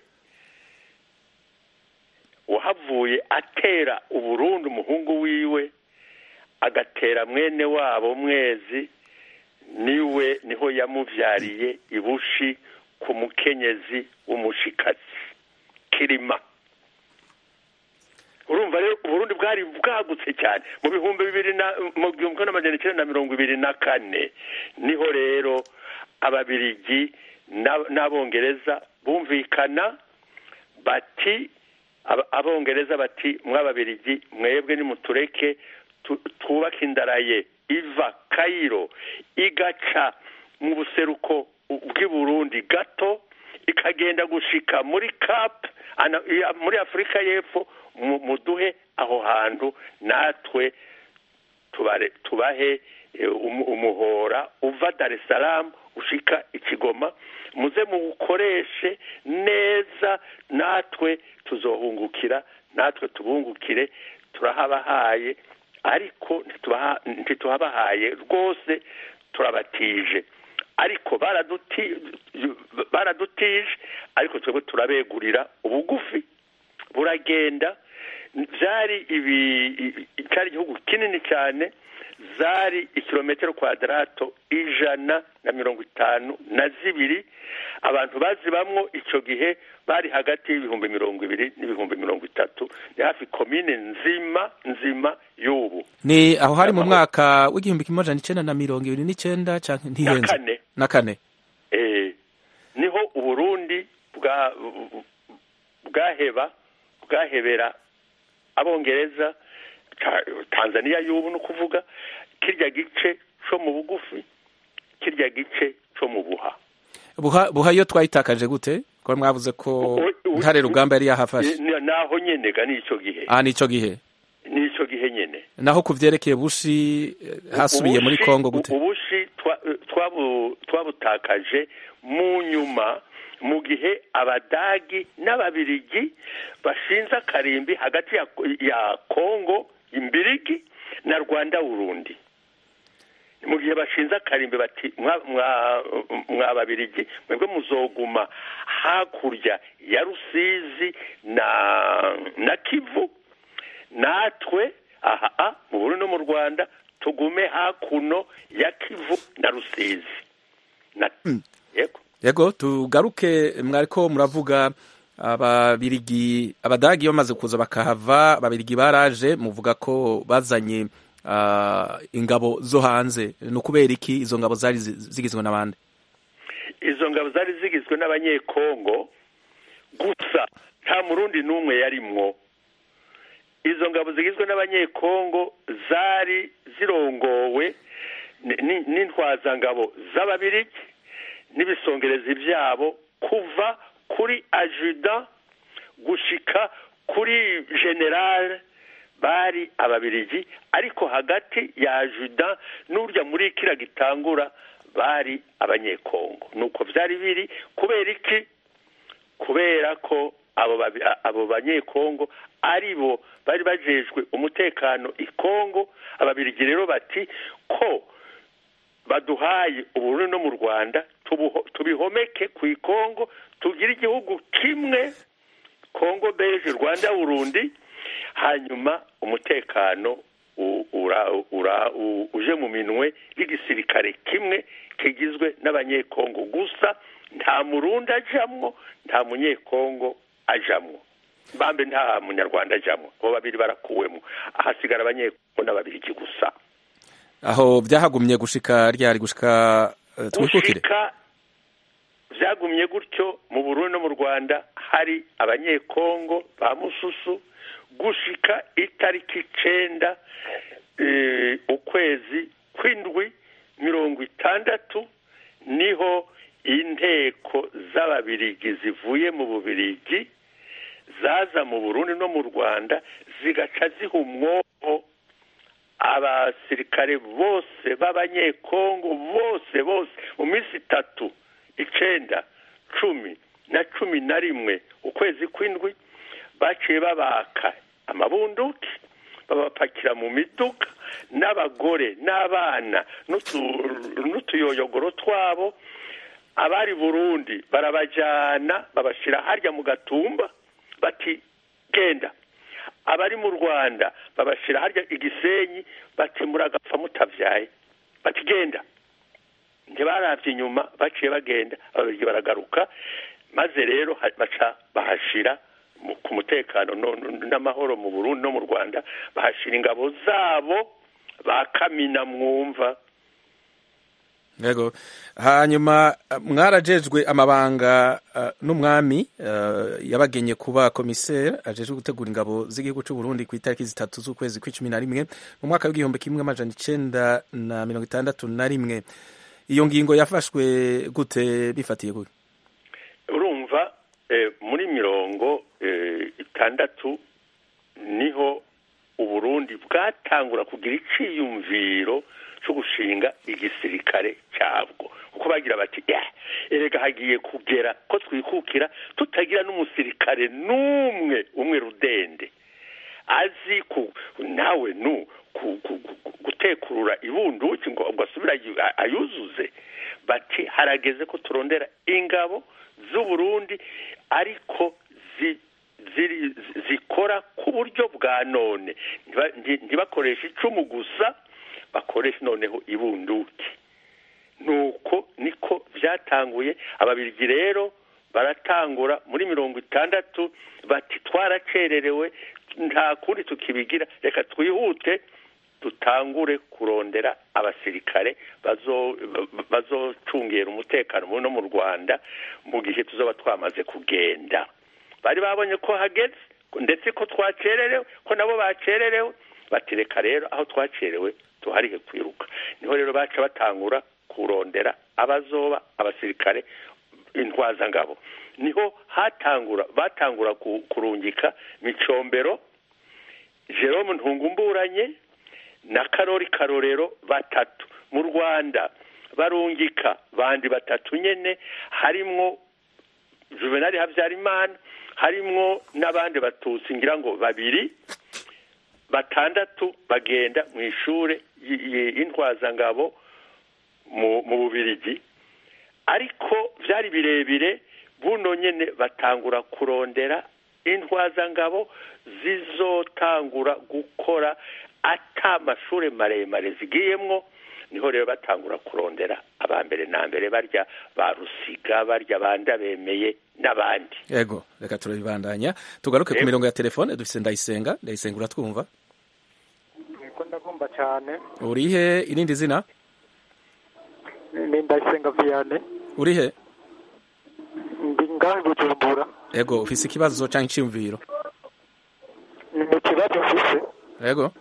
wahavuye atera uburundi umuhungu wiwe agatera mwene wabo mwezi niwe niho yamuvyariye ibushi ku mukenyezi w'umushikazi kirima urumva rero uburundi bwari bwagutse cyane mu bihumbi bibiri na mu gihumbi kimwe n'amajana icyenda na mirongo ibiri na kane niho rero ababirigi na- n'abongereza bumvikana bati aba- abongereza bati mw'ababirigi mwebwe nimutureke tu- twubake indaraye iva kayiro igaca mu buseruko bw'i burundi gato ikagenda gushika muri cap ana- iya- muri afurika y'epfo mu- muduhe aho hantu natwe tubare tubahe eh, umu- umuhora uva Dar es Salaam ushika ikigoma muze muwukoreshe neza natwe tuzohungukira natwe tubungukire turahabahaye ariko ntitubaha- ntituhabahaye rwose turabatije ariko baraduti- baradutije ariko twebwe turabegurira ubugufi buragenda byari ibi i- cyari igihugu kinini cyane zari ikilometero kwadarato ijana na mirongo itanu na zibiri abantu bazibamwo icyo gihe bari hagati y'ibihumbi mirongo ibiri n'ibihumbi mirongo itatu ni hafi komine nzima nzima y'ubu ni aho hari mu mwaka w'igihumbi kimwe amajana icenda na mirongo ibiri n'icenda canke na ntihenze kane na kane eh, niho uburundi bwa bwaheba bwahebera abongereza Ta- tanzania y'ubu ni ukuvuga kirya gice co mu bugufi kirya gice co mu buha buha buha iyo twayitakaje gute ko mwavuze ko ntare rugamba yari yahafashe Ni- naho nyene ga nico gihe ah nico gihe nico gihe nyene naho ku vyerekeye bushi eh, hasubiye muri Ubushi- kongo gute ubushi twa- twabu- twabutakaje mu nyuma mu gihe abadagi n'ababirigi bashinze akarimbi hagati ya, ya kongo imbirigi na rwanda burundi mu gihe bashinze akarimbi bati mwa- mwa- mwa babirigi mwebwe muzoguma hakurya ya rusizi na na kivu natwe aha mu Burundi no mu Rwanda tugume hakuno ya Kivu na Rusizi na yego yego tugaruke mwariko muravuga ababirigi abadagi bamaze kuza bakahava ababirigi baraje muvuga ko bazanye ah, ingabo zo hanze ni ukubera iki izo ngabo zari zi- zigizwe n'abandi izo ngabo zari zigizwe n'abanyekongo gusa nta murundi n'umwe yarimwo izo ngabo zigizwe n'abanyekongo zari zirongowe ni- ni- n'intwazangabo z'ababirigi n'ibisongerezi byabo kuva kuri ajuda gushika kuri generale bari ababirigi ariko hagati ya ajuda n'urya muri kira gitangura bari abanyekongo nuko byari biri kubera iki kubera ko abo babi- abo banyekongo ari bo bari bajejwe umutekano i kongo ababirigi rero bati ko baduhaye uburundi no mu rwanda tubuho- tubihomeke ku ikongo tugire igihugu kimwe kongo beje rwanda burundi hanyuma umutekano u- ura, ura, u- uje mu minwe y'igisirikare kimwe kigizwe n'abanyekongo gusa nta murundi ajamwo nta munyekongo ajamwo bambe nta munyarwanda ajamwo abo babiri barakuwemo ahasigara abanyekongo n'ababirigi gusa aho byahagumye gushika ryari gushika eh, twikukire gushika byagumye gutyo mu burundi no mu rwanda hari abanyekongo ba mususu gushika itariki icenda eh, ukwezi kw'indwi mirongo itandatu niho inteko z'ababirigi zivuye mu bubirigi zaza mu burundi no mu rwanda zigaca ziha umwobo abasirikare bose b'abanyekongo bose bose mu minsi itatu icenda cumi na cumi na rimwe ukwezi kw'indwi baciye babaka amabunduki babapakira mu miduga n'abagore n'abana n'utu- n'utuyoyogoro twabo abari burundi barabajyana babashyira harya mu gatumba bati genda abari mu rwanda babashyira harya igisenyi bati muragapfa mutavyaye bati genda ntibaravye inyuma baciye bagenda ababirigi baragaruka maze rero ha- baca bahashira mu- ku mutekano no- no- n'amahoro mu burundi no mu rwanda bahashira ingabo zabo ba kamina mwumva yego hanyuma eh, mwarajejwe amabanga eh, n'umwami eh, yabagenye kuba komiseri ajejwe gutegura ingabo z'igihugu cy'u Burundi ku itariki zitatu z'ukwezi kw'icumi na rimwe mu mwaka w'igihumbi kimwe amajana icenda na mirongo itandatu na rimwe iyo ngingo yafashwe gute bifatiye gute eh, muri mirongo eh, itandatu niho uburundi bwatangura kugira iciyumviro cyo gushinga igisirikare cyabwo kuko bagira bati "Eh, erega hagiye kugera ko twikukira tutagira n'umusirikare n'umwe umwe rudende azi ku nawe nu ku- ku- ku- gutekurura ibunduki ngo ngo asubire ayu- ayuzuze bati harageze ko turondera ingabo z'uburundi ariko zi ziri zikora ku buryo bwa none Ntiba- nti- ntibakoreshe icumu gusa bakoresha noneho ibunduki nuko niko byatanguye ababirigi rero baratangura muri mirongo itandatu bati twaracererewe nta kundi tukibigira reka twihute dutangure kurondera abasirikare bazo- bazocungera umutekano no mu rwanda mu gihe tuzoba twamaze kugenda bari babonye ko hageze ndetse ko twacererewe ko nabo bacererewe bati reka rero aho twacerewe tuharihe kwiruka niho rero baca batangura kurondera abazoba abasirikare intwazangabo niho hatangura batangura ku- kurungika micombero jerome ntungumburanye na karori karorero batatu mu rwanda barungika bandi batatu nyene harimwo juvenali habyarimana harimwo n'abandi batutsi ngira ngo babiri batandatu bagenda mu ishure y- y- y'intwazangabo mu mu bubirigi ariko byari birebire buno nyene batangura kurondera intwazangabo zizotangura gukora ata amashure maremare zigiyemwo niho rero batangura kurondera abambere na mbere barya ba rusiga barya banda bemeye n'abandi yego reka turabibandanya tugaruke ku Yego. mirongo ya telefone dufise ndayisenga ndayisenga uratwumva ko ndagomba cyane urihe irindi zina ni ndayisenga viyane urihe ndi ngahe bujumbura yego ufise ikibazo canke iciyumviro ni ikibazo mfise yego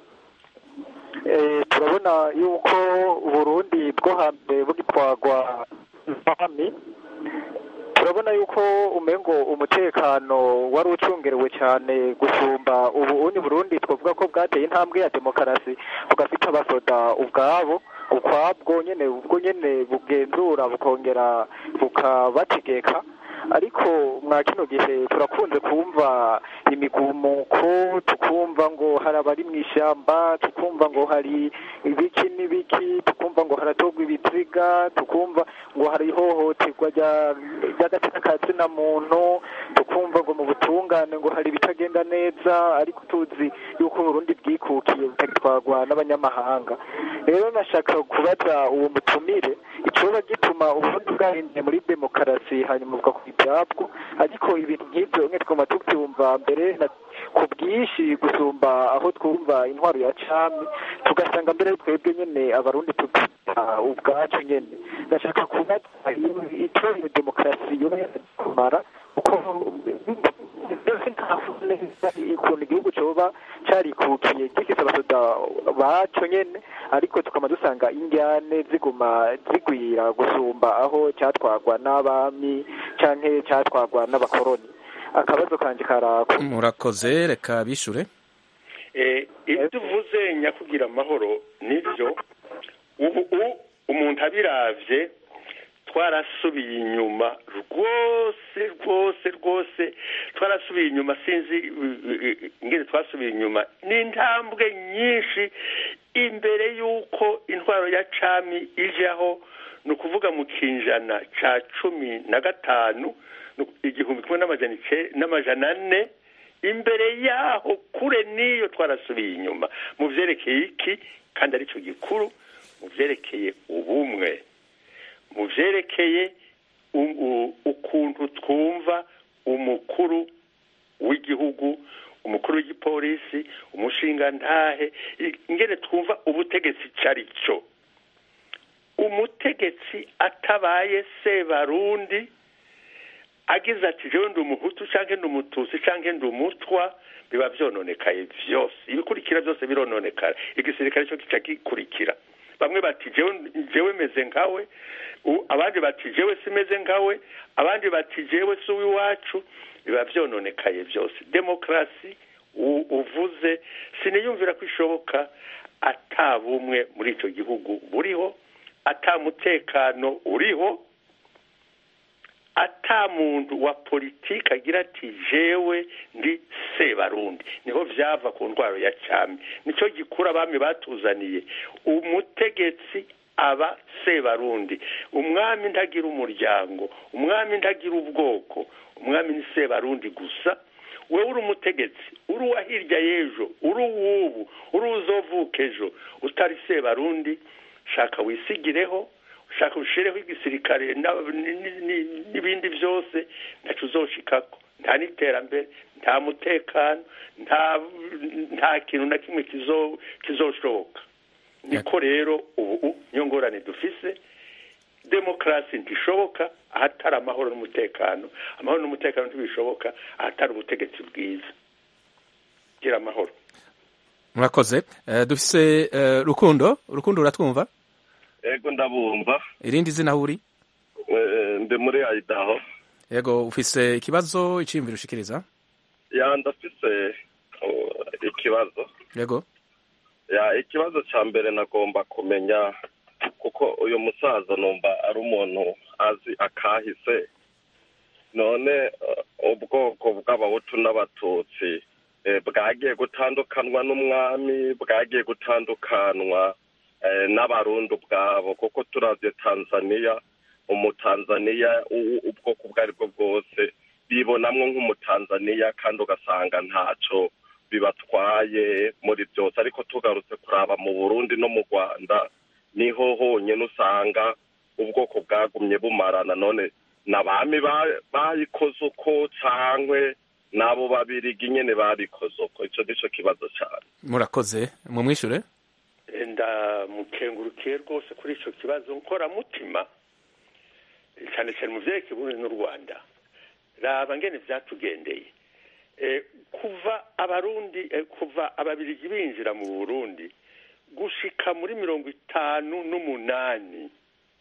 Eh, turabona yuko uburundi bwo hambere bugitwagwa n'abami turabona yuko umengo umutekano wari ucungerewe cyane gusumba ubu uni burundi twavuga ko bwateye intambwe ya demokarasi bugafite abasoda ubwabo ukwabwo nyene ubwo nyene bugenzura bukongera bukabategeka ariko mwa kino gihe turakunze kumva imigumuko tukumva ngo hari abari mu ishyamba tukumva ngo hari ibiki n'ibiki tukumva ngo haratogwa ibiziga tukumva ngo hari ihohoterwa rya- ry'agatsina ka tsina muntu tukumva ngo mu butungane ngo hari ibitagenda neza ariko tuzi yuko uburundi bwikukiye butagitwarwa n'abanyamahanga rero nashaka kubaza uwo mutumire icoba gituma uburundi bwahinduye muri demokarasi hanyuma buvuga ku ibyabwo ariko ibintu nk'ibyo mwe twuma tubyumva mbere na ku bwinshi gusumba aho twumva intwaro ya cami tugasanga mbere twebwe nyene abarundi tubyita ubwacu nyene ndashaka kubaza ico iyo demokarasi yoba yarakumara kuko mbese ntaho neza ukuntu igihugu coba carikukiye gifise abasoda baco nyene ariko tukaba dusanga indyane ziguma zigwira gusumba aho cyatwagwa n'abami canke cyatwagwa n'abakoroni akabazo kanje karako murakoze reka bishure Eh, ibyo uvuze nyakugira amahoro nibyo ubu u- umuntu abiravye twarasubiye inyuma rwose rwose rwose twarasubiye inyuma sinzi uh, uh, ingene twasubiye inyuma ni intambwe nyinshi imbere y'uko intwaro ya cami ijaho ni ukuvuga mu kinjana ca cumi na gatanu ni uku- igihumbi kimwe n'amajana ice- n'amajana ane imbere yaho kure n'iyo twarasubiye inyuma mu vyerekeye iki kandi aricyo gikuru mu vyerekeye ubumwe mu vyerekeye u- u- ukuntu twumva umukuru w'igihugu umukuru w'igipolisi umushingantahe i- ingene twumva ubutegetsi cari cyo umutegetsi atabaye sebarundi agize ati jewe ndi umuhutu canke ndi umututsi canke ndi umutwa biba vyononekaye vyose ibikurikira byose birononekara igisirikare cyo kica gikurikira bamwe bati jewe meze nkawe abandi bati jewe simeze nkawe abandi bati jewe si uw'iwacu biba byononekaye byose demokarasi uvuze siniyumvira ko ishoboka ata bumwe muri icyo gihugu buriho ata mutekano uriho ata muntu wa politiki agira ati jewe ndi sebarundi niho byava ku ndwara ya cyami nicyo gikura abami batuzaniye umutegetsi aba sebarundi umwami ntagira umuryango umwami ntagira ubwoko umwami ni sebarundi gusa wowe uri umutegetsi uri uwa hirya y'ejo uri uw'ubu uri uzovuka ejo utari sebarundi shaka wisigireho ushaka ushireho igisirikare n'ibindi byose ntacyo uzoshikako nta n'iterambere nta mutekano nta kintu na kimwe kizoshoboka niko rero ubu niyo ngorane dufise demokarasi ntishoboka ahatari amahoro n'umutekano amahoro n'umutekano ntibishoboka ahatari ubutegetsi bwiza gira amahoro murakoze dufise rukundo rukundo uratwumva yego ndabumva irindi zina aho uri ndi muri ayidaho yego ufise ikibazo iciyumviro ushikiriza ya ndafise ikibazo yego ya ikibazo cya mbere nagomba kumenya kuko uyu musaza numva ari umuntu azi akahise none ubwoko bw'abahutu n'abatutsi bwagiye gutandukanwa n'umwami bwagiye gutandukanwa n'abarundi ubwabo kuko turavye tanzaniya umutanzaniya ubwoko ubwo ari bwo bwose bibonamwo nk'umutanzaniya kandi ugasanga ntaco bibatwaye muri byose ariko tugarutse kuraba mu burundi no mu rwanda niho honyine usanga ubwoko bwagumye bumarana none n'abami bayikoze uko cankwe n'abo babirigi nyene babikoze uko ico nico kibazo cane murakoze mumwishure ndamukengurukiye rwose kuri icyo kibazo nkoramutima cyane cyane mu byerekeye uburundi n'u rwanda raba ngene byatugendeye kuva abarundi kuva ababirigi binjira mu burundi gushika muri mirongo itanu n'umunani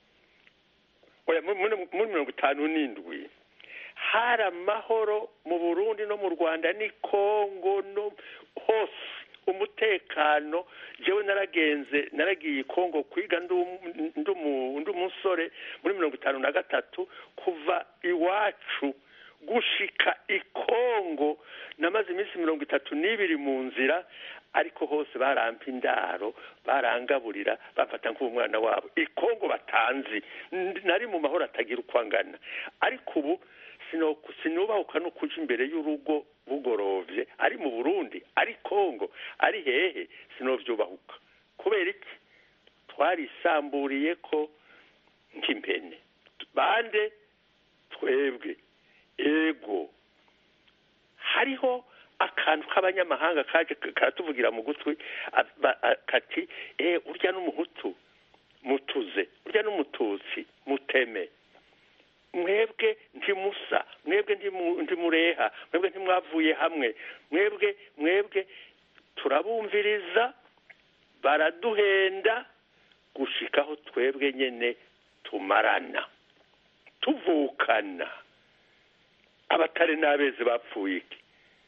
muri mirongo itanu n'indwi hari amahoro mu burundi no mu rwanda ni kongo no hose umutekano jewe naragenze naragiye kongo kwiga ndi umusore muri mirongo itanu na gatatu kuva iwacu gushika ikongo namaze iminsi mirongo itatu n'ibiri mu nzira ariko hose barampa indaro barangaburira bafata nk'umwana wabo ikongo batanzi nari mu mahoro atagira uko angana ariko ubu sinubahuka no kuja imbere y'urugo bugorovye ari mu burundi ari kongo ari hehe sinovyubahuka kubera iki twarisamburiye ko nk'impene bande twebwe ego hariho akantu k'abanyamahanga kaje karatuvugira mu gutwi kati eh urya n'umuhutu mutuze urya n'umututsi muteme mwebwe ntimusa mwebwe ntimureha mwebwe ntimwavuye hamwe mwebwe mwebwe turabumviriza baraduhenda gushikaho twebwe nyene tumarana tuvukana abatari n'abezi bapfuye iki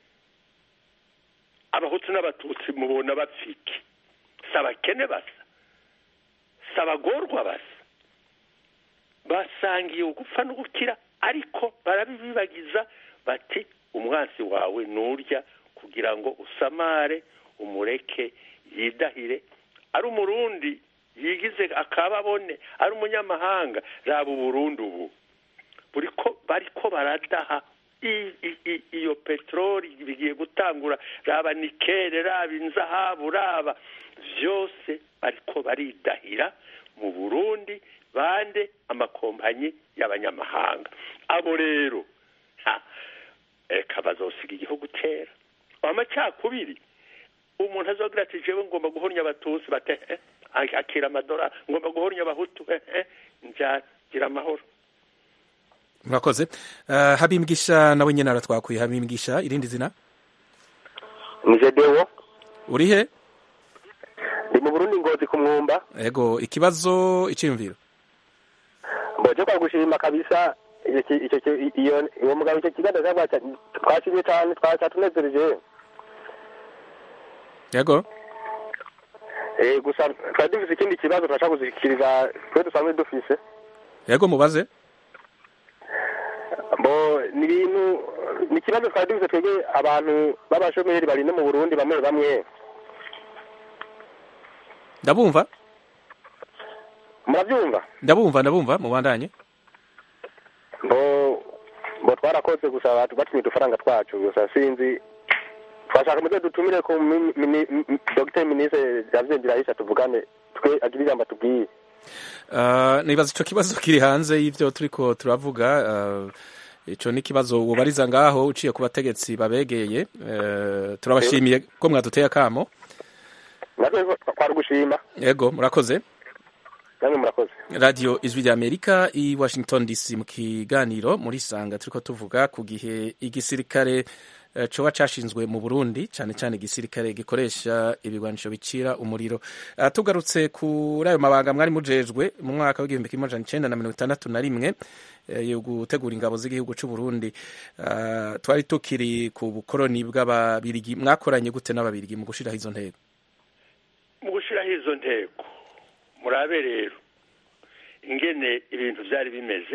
abahutu n'abatutsi mubona bapfiki si abakene basa si abagorwa basa basangiye ugupfa no gukira ariko barabibibagiza bati umwansi wawe nurya kugira ngo usamare umureke yidahire ari umurundi yigize akababone ari umunyamahanga raba uburundi ubu bariko baradaha iyo peteroli bigiye gutangura raba nikere raba inzahabu raba byose bariko baridahira mu burundi bande amakompanyi y'abanyamahanga abo rero reka bazosiga igihugu kera amacakubiri umuntu azogira ati jewe ngomba guhornya abatutsi bate akira amadora ngomba guhornya abahutu njagira amahoro murakoze uh, habimbwisha nawe nyene aratwakuye habimbwisha irindi zina nije dewo uri he ndi mu burundi ngozi ku mwumba ego ikibazo icyiyumviro mboje kwa gushima kabisa icyo ki- icyo ki- iyo uwo mugabo icyo kiganiro cyangwa twashimye cyane twatunezereje yego Eh, gusa twari dufise ikindi kibazo turashaka kuzikiriza twe dusanzwe dufise yego mubaze bo ni ibintu ni ikibazo twari dufise twebwe abantu b'abashomeri bari no mu burundi bamwe bamwe ndabumva murabyumva ndabumva ndabumva mubandanye bo bo twarakoze gusa batu- batumye udufaranga twacu gusa sinzi twashaka muze dutumire ku mi- mini- m- dogiteri minisitiri yavyendera ahisha tuvugane twe agire ijambo atubwiye Uh, nibaza ico kibazo kiri hanze y'ivyo turiko turavuga uh, ico ni ikibazo wobariza ngaho uciye ku bategetsi babegeye uh, turabashimiye ko mwaduteye akamo natwe twari gushima yego murakoze namwe murakoze radio ijwi rya amerika i washington dc mu kiganiro muri sanga turiko tuvuga ku gihe igisirikare eh, coba cashinzwe mu burundi cane cane igisirikare gikoresha ibigwanisho bicira umuriro Ah, tugarutse kuri ayo mabanga mwari mujejwe mu mwaka w'igihumbi kimwe amajana icenda na mirongo itandatu na rimwe eh, yo gutegura ingabo z'igihugu c'uburundi Ah, twari tukiri ku bukoroni bw'ababirigi mwakoranye gute n'ababirigi mu gushiraho izo ntego mu gushyiraho izo ntego murabe rero ingene ibintu byari bimeze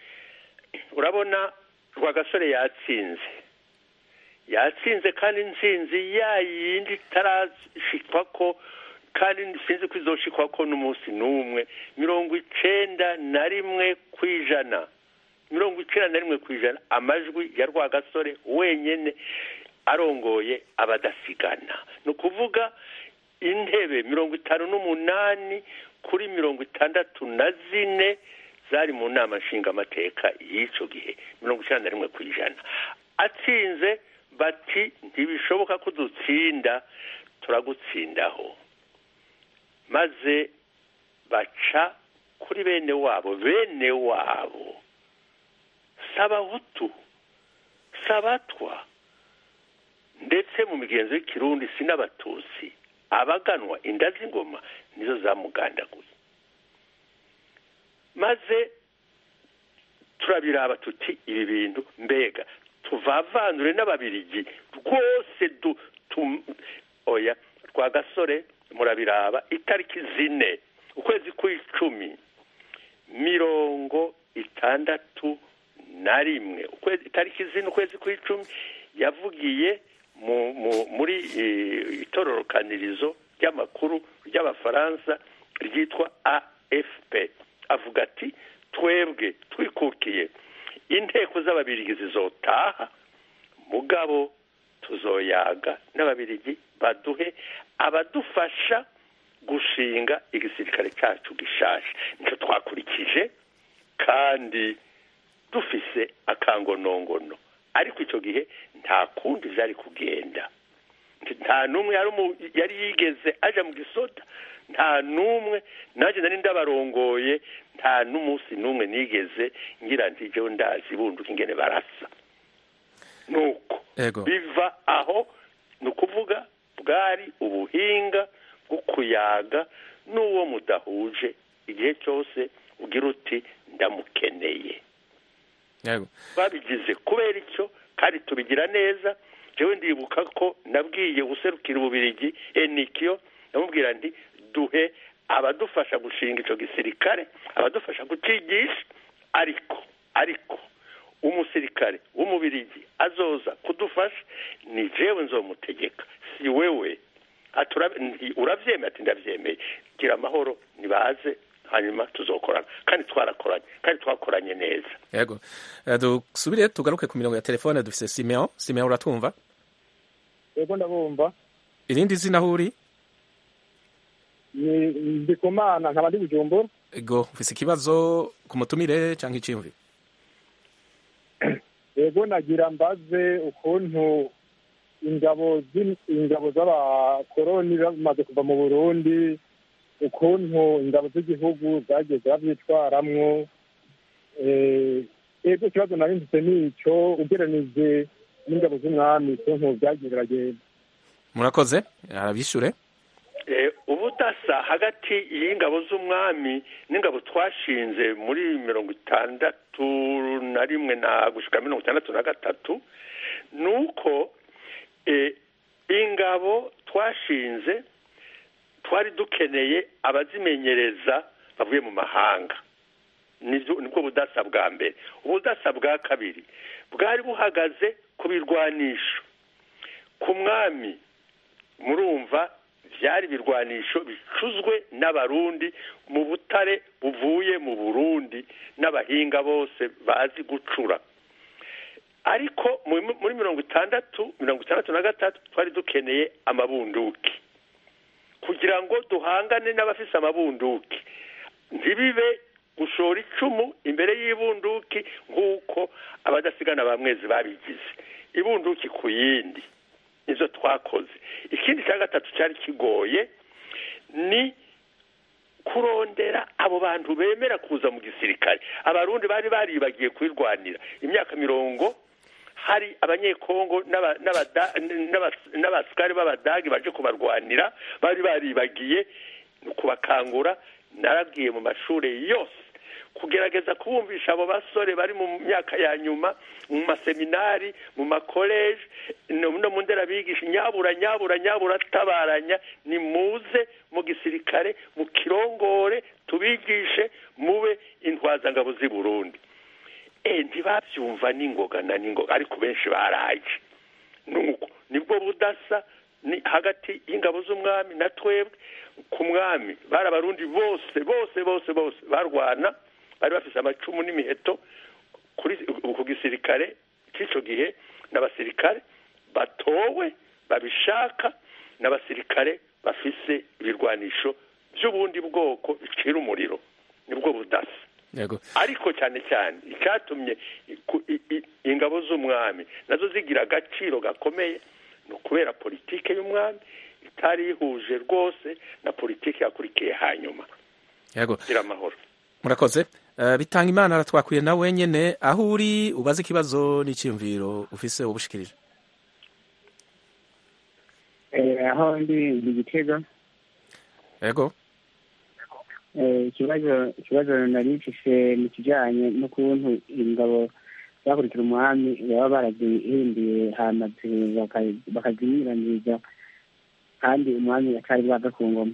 urabona rwagasore yatsinze yatsinze kandi intsinzi ya yindi itarashikwa ko kandi sinzi ko izoshikwa ko n'umunsi n'umwe mirongo icenda na rimwe ku ijana mirongo icenda na rimwe ku ijana amajwi ya rwagasore wenyene arongoye abadasigana ni ukuvuga intebe mirongo itanu n'umunani kuri mirongo itandatu na zine zari mu nama nshingamateka y'icyo gihe mirongo icyenda na rimwe ku ijana atsinze bati ntibishoboka ko dutsinda turagutsindaho maze baca kuri bene wabo bene wabo sabahutu sabatwa ndetse mu migenzo y'ikirundi si n'abatutsi abaganwa inda z'ingoma nizo zamugandaguye maze turabiraba tuti ibi bintu mbega tuvavanure n'ababirigi rwose du tu oya rwa gasore murabiraba itariki zine ukwezi kw'icumi mirongo itandatu na rimwe ukwezi itariki zine ukwezi kw'icumi yavugiye mu, mu, muri eh, itororokanirizo ry'amakuru ry'abafaransa ryitwa afp avuga ati twebwe twikukiye inteko z'ababirigi zizotaha mugabo tuzoyaga n'ababirigi baduhe abadufasha gushinga igisirikare cyacu gishaje nicyo twakurikije kandi dufise akangonongono ariko icyo gihe nta kundi byari kugenda nta n'umwe yari umu- yari yigeze aja mu gisoda nta n'umwe nanjye nari ndabarongoye nta n'umunsi n'umwe nigeze ngira nti jewe ndazi bunduka ingene barasa nuko Ego. biva aho ni ukuvuga bwari ubuhinga bwo kuyaga n'uwo mudahuje igihe cyose ugira uti ndamukeneye yego babigize kubera icyo kandi tubigira neza jewe ndibuka ko nabwiye userukira ububirigi enikiyo ndamubwira nti duhe abadufasha gushinga icyo gisirikare abadufasha kucigisha ariko ariko umusirikare w'umubirigi azoza kudufasha ni jewe nzomutegeka si wewe Ati ura- nti uravyemeye ati ndavyemeye gira amahoro nibaze hanyuma tuzokorana kandi twarakoranye kandi twakoranye neza yego Eh, dusubire tugaruke ku mirongo ya telefone dufise simeon simeon uratwumva yego ndabumva irindi zina aho uri Ni- ndi ku mana nkaba ndi bujumbura ego ufise ikibazo ku mutumire cyangwa iciyumviro yego nagira mbaze ukuntu ingabo z'in- ingabo z'abakoroni bamaze kuva mu burundi ukuntu ingabo z'igihugu zagiye zirabyitwaramwo Eh, yego ikibazo nari mfite ni icyo ugereranije n'ingabo z'umwami ukuntu byagiye biragenda murakoze arabishure Eh, ubuda ubudasa hagati y'ingabo z'umwami n'ingabo twashinze muri mirongo itandatu na rimwe na gushika mirongo itandatu na gatatu ni uko ingabo twashinze twari dukeneye abazimenyereza bavuye mu mahanga nibwo budasa bwa mbere ubudasa bwa kabiri bwari buhagaze ku birwanisho ku mwami murumva byari ibirwanisho bicuzwe n'abarundi mu butare buvuye mu burundi n'abahinga bose bazi gucura ariko muri mirongo itandatu mirongo itandatu na gatatu twari dukeneye amabunduki kugira ngo duhangane n'abafise amabunduki ntibibe gushora icumu imbere y'ibunduki nk'uko abadasigana ba mwezi babigize ibunduki ku yindi nizo twakoze ikindi cya gatatu cyari kigoye ni kurondera abo bantu bemera kuza mu gisirikare abarundi bari baribagiye kwirwanira imyaka mirongo hari abanyekongo n'abasikari b'abadagi baje kubarwanira bari baribagiye kubakangura narabwiye mu mashuri yose kugerageza kubumvisha abo basore bari mu myaka ya nyuma mu maseminari mu makoleje no mu nderabigisha nyabura nyabura nyabura tabaranya ni muze mu gisirikare mu kirongore tubigishe mube intwazangabo z'i burundi e ntibabyumva n'ingoga na n'ingoga ariko benshi baraje nuko nibwo budasa ni hagati y'ingabo z'umwami na twebwe ku mwami bari abarundi bose bose bose bose barwana bari bafise amacumu n'imiheto ku gisirikare cy'icyo gihe n'abasirikare batowe babishaka n'abasirikare bafise ibirwanisho by'ubundi bwoko bicira umuriro nibwo budasa ariko cyane cyane icyatumye ingabo z'umwami nazo zigira agaciro gakomeye ni ukubera politike y'umwami itari yihuje rwose na politike yakurikiye hanyuma gira amahoro murakoze bitanga imana aratwakwiye na wenyine aho uri ubaze ikibazo n'icyiyumviro ufise ubushikirije aho ndi ndi gitega yego ikibazo ikibazo nari mfise mu kijyanye n'ukuntu ingabo zakurikira umwami baba barazihinduye hama bakazinyuranyiriza kandi umwami atari bwaga ku ngoma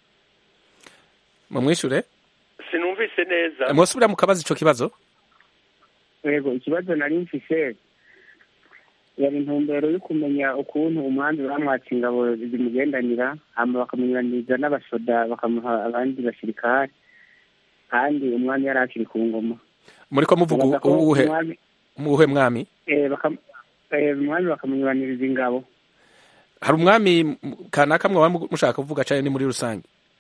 mumwishure sinumvise neza mwosubira mukabaza ico kibazo yego ikibazo nari mfise yari intumbero yo kumenya ukuntu umwami bamwatse ingabo zimugendanira hama bakamunyuraniriza n'abasoda bakamuha abandi basirikare kandi umwami yari akiri ku ngoma muriko muvuga uwuhe muwuhe mwami umwami bakamunyuraniriza ingabo hari umwami kanaka mwaba mushaka kuvuga cane ni muri rusange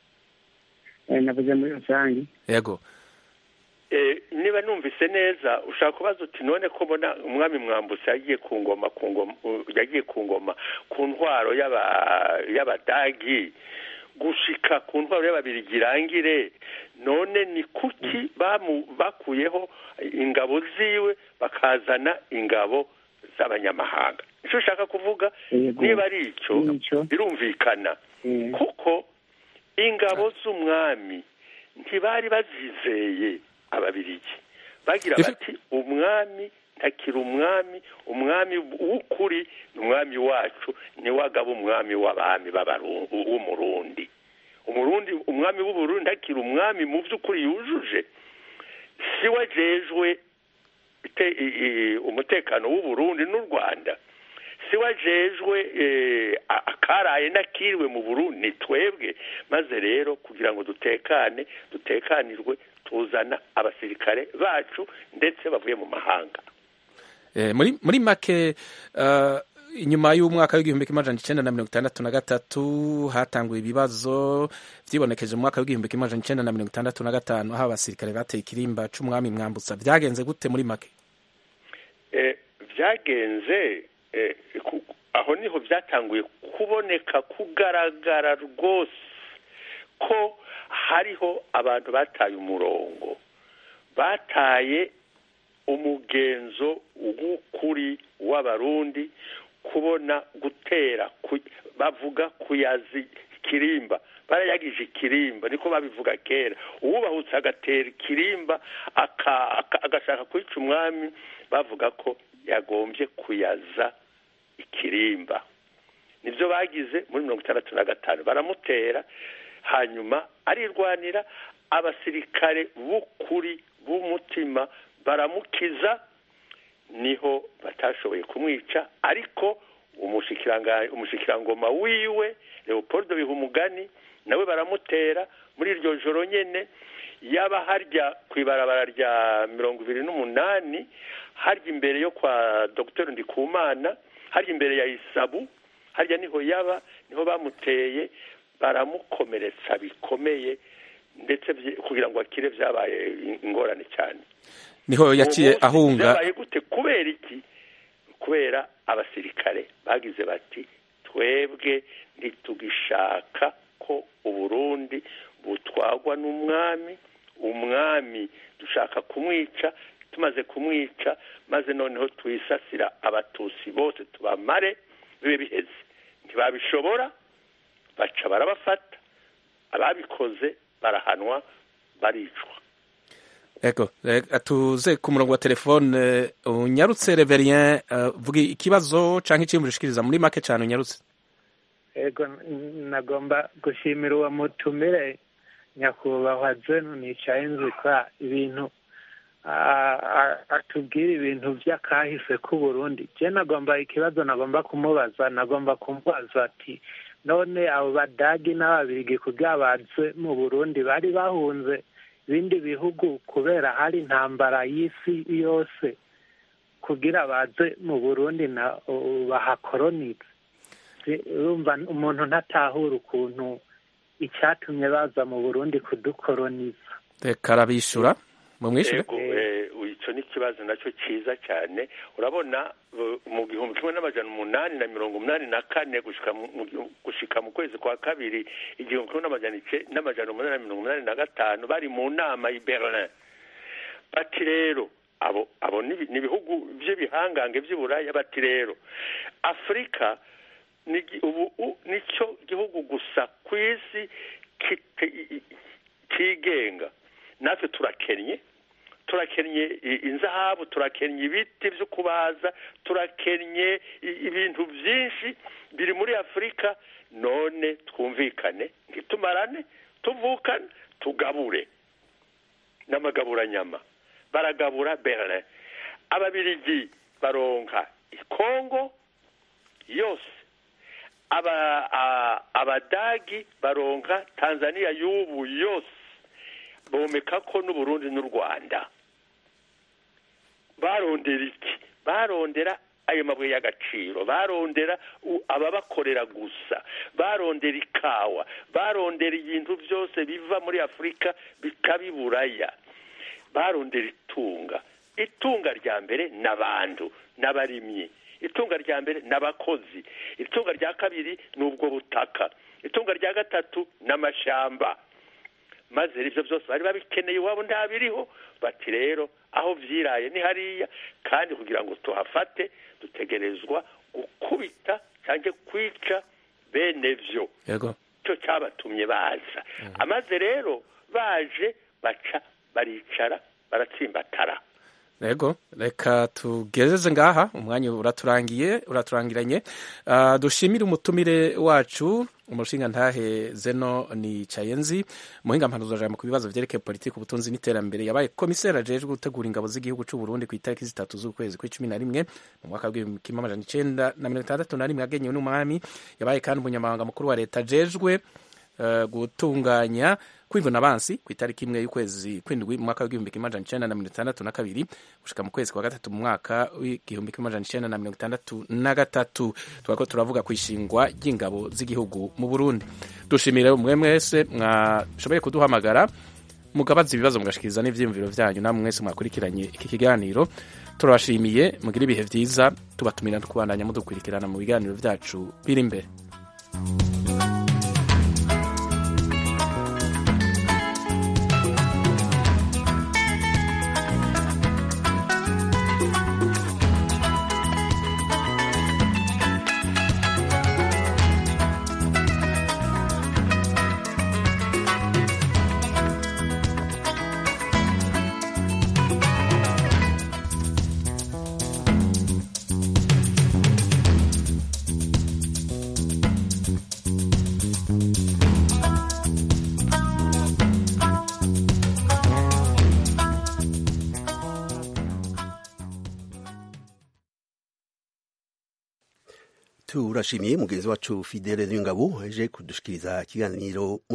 navuze muri rusange yego niba numvise neza ushaka kubaza uti none ko mbona umwami mwambutse yagiye ku ngoma ku ngoma yagiye ku ngoma ku ntwaro y'abadagi gushika ku ntwaro y'ababirigi irangire none ni kuki bakuyeho ingabo ziwe bakazana ingabo z'abanyamahanga icyo ushaka kuvuga niba ari icyo birumvikana kuko ingabo z'umwami ntibari bazizeye ababirigi bagira bati umwami ntakiri umwami umwami w'ukuri ni umwami wacu niwe agaba umwami w'abami w'umurundi umurundi umwami w'uburundi ntakiri umwami mu by'ukuri yujuje si we ajejwe umutekano w'uburundi n'u rwanda si we ajejwe akaraye n'akiriwe mu burundi ni twebwe maze rero kugira ngo dutekane dutekanirwe tuzana abasirikare bacu ndetse bavuye mu mahanga muri make inyuma y'umwaka w'igihumbi kimwe amajana icenda na mirongo itandatu na gatatu hatanguye ibibazo vyibonekeje mu mwaka w'igihumbi kimwe amajana icenda na mirongo itandatu na gatanu aho abasirikare bateye ikirimba c'umwami mwambutsa vyagenze gute muri make vyagenze aho niho vyatanguye kuboneka kugaragara rwose ko hariho abantu bataye umurongo bataye umugenzo w'ukuri w'abarundi kubona gutera bavuga kuyazi ikirimba barayagije ikirimba niko babivuga kera uwubahutse agatera ikirimba agashaka kwica umwami bavuga ko yagombye kuyaza ikirimba nibyo bagize muri mirongo itandatu na gatanu baramutera hanyuma arirwanira abasirikare b'ukuri b'umutima baramukiza niho batashoboye kumwica ariko umushikirangoma wiwe leopold bihumugani nawe baramutera muri iryo joro nyine yaba harya ku ibarabara rya mirongo ibiri n'umunani harya imbere yo kwa dr ndikumana harya imbere ya isabu harya niho yaba niho bamuteye baramukomeretsa bikomeye ndetse kugira ngo akire byabaye ingorane cyane niho yaciye ahunga byabaye gute kubera iki kubera abasirikare bagize bati twebwe ntitugishaka ko uburundi butwagwa n'umwami umwami dushaka kumwica tumaze kumwica maze noneho twisasira abatusi bose tubamare bibe biheze ntibabishobora baca barabafata ababikoze barahanwa baricwa ego tuze ku murongo wa telefone unyarutse reverien vuga ikibazo cyangwa icyiyumviro ushikiriza muri make cyane unyarutse ego nagomba gushimira uwo mutumire nyakubahwa zeno nicaye nzikwa ibintu atubwira ibintu by'akahise k'uburundi je nagomba ikibazo nagomba kumubaza nagomba kumubaza ati none abo badagi n'ababirigi kugira baze mu burundi bari bahunze ibindi bihugu kubera hari intambara y'isi yose kugira baze mu burundi na bahakoronize urumva umuntu ntatahura ukuntu icyatumye baza mu burundi kudukoroniza reka arabishyura mu mwishyure icyo ni ikibazo nacyo cyiza cyane urabona mu gihumbi kimwe n'amajana umunani na mirongo umunani na kane gushika mu kwezi kwa kabiri igihumbi kimwe n'amajana umunani na mirongo umunani na gatanu bari mu nama i berlin bati rero abo abo ni ibihugu by'ibihangange by'iburaya bati rero afurika ubu nicyo gihugu gusa ku isi kigenga natwe turakennye turakennye inzahabu turakennye ibiti byo kubaza turakennye ibintu byinshi biri muri afurika none twumvikane ntitumarane tuvukane tugabure n'amagaburanyama baragabura berlin ababirigi baronka ikongo yose abadagi baronka tanzania y'ubu yose bomeka ko n'uburundi n'u rwanda barondera iki barondera ayo mabuye y'agaciro barondera ababakorera gusa barondera ikawa barondera ibintu byose biva muri afurika bikabiburaya barondera itunga itunga rya mbere n'abantu n'abarimyi itunga rya mbere n'abakozi itunga rya kabiri ni ubwo butaka itunga rya gatatu n'amashyamba maze ibyo byose bari babikeneye iwabo ntabiriho bati rero aho byiraye ni hariya kandi kugira ngo tuhafate dutegerezwa gukubita cyangwa kwica bene byo cyo cyabatumye baza amaze rero baje baca baricara baratsimbatara Ego, reka tugezeze ngaha umwanya uraturangiye uraturangiranye uh, dushimire umutumire wacu umushinga ntahe zeno ni cayenzi muhinga mpanuzo jambo ku bibazo vyerekeye politiki ubutunzi n'iterambere yabaye komiseri ajejwe gutegura ingabo z'igihugu c'u Burundi ku itariki zitatu z'ukwezi kw'icumi na rimwe mu mwaka w'igihumbi kimwe amajana icenda na mirongo itandatu na rimwe yagenyewe n'umwami yabaye kandi umunyamabanga mukuru wa leta ajejwe uh, gutunganya kwivuna abansi ku itariki imwe y'ukwezi kw'indwi mu mwaka w'igihumbi kimwe amajana icenda na mirongo itandatu na kabiri gushika mu kwezi kwa gatatu mu mwaka w'igihumbi kimwe amajana icenda na mirongo itandatu na gatatu turako turavuga ku ishingwa ry'ingabo z'igihugu mu burundi dushimire mwe mwese mwashoboye kuduhamagara mugabaza ibibazo mugashikiriza n'ivyiyumviro vyanyu namwe mwese mwakurikiranye iki kiganiro turabashimiye mugire ibihe vyiza tubatumira kubandanya mudukurikirana mu biganiro vyacu biri imbere turashimiye mugenzi wacu fidele y'ingabo aje kudushikiriza ikiganiro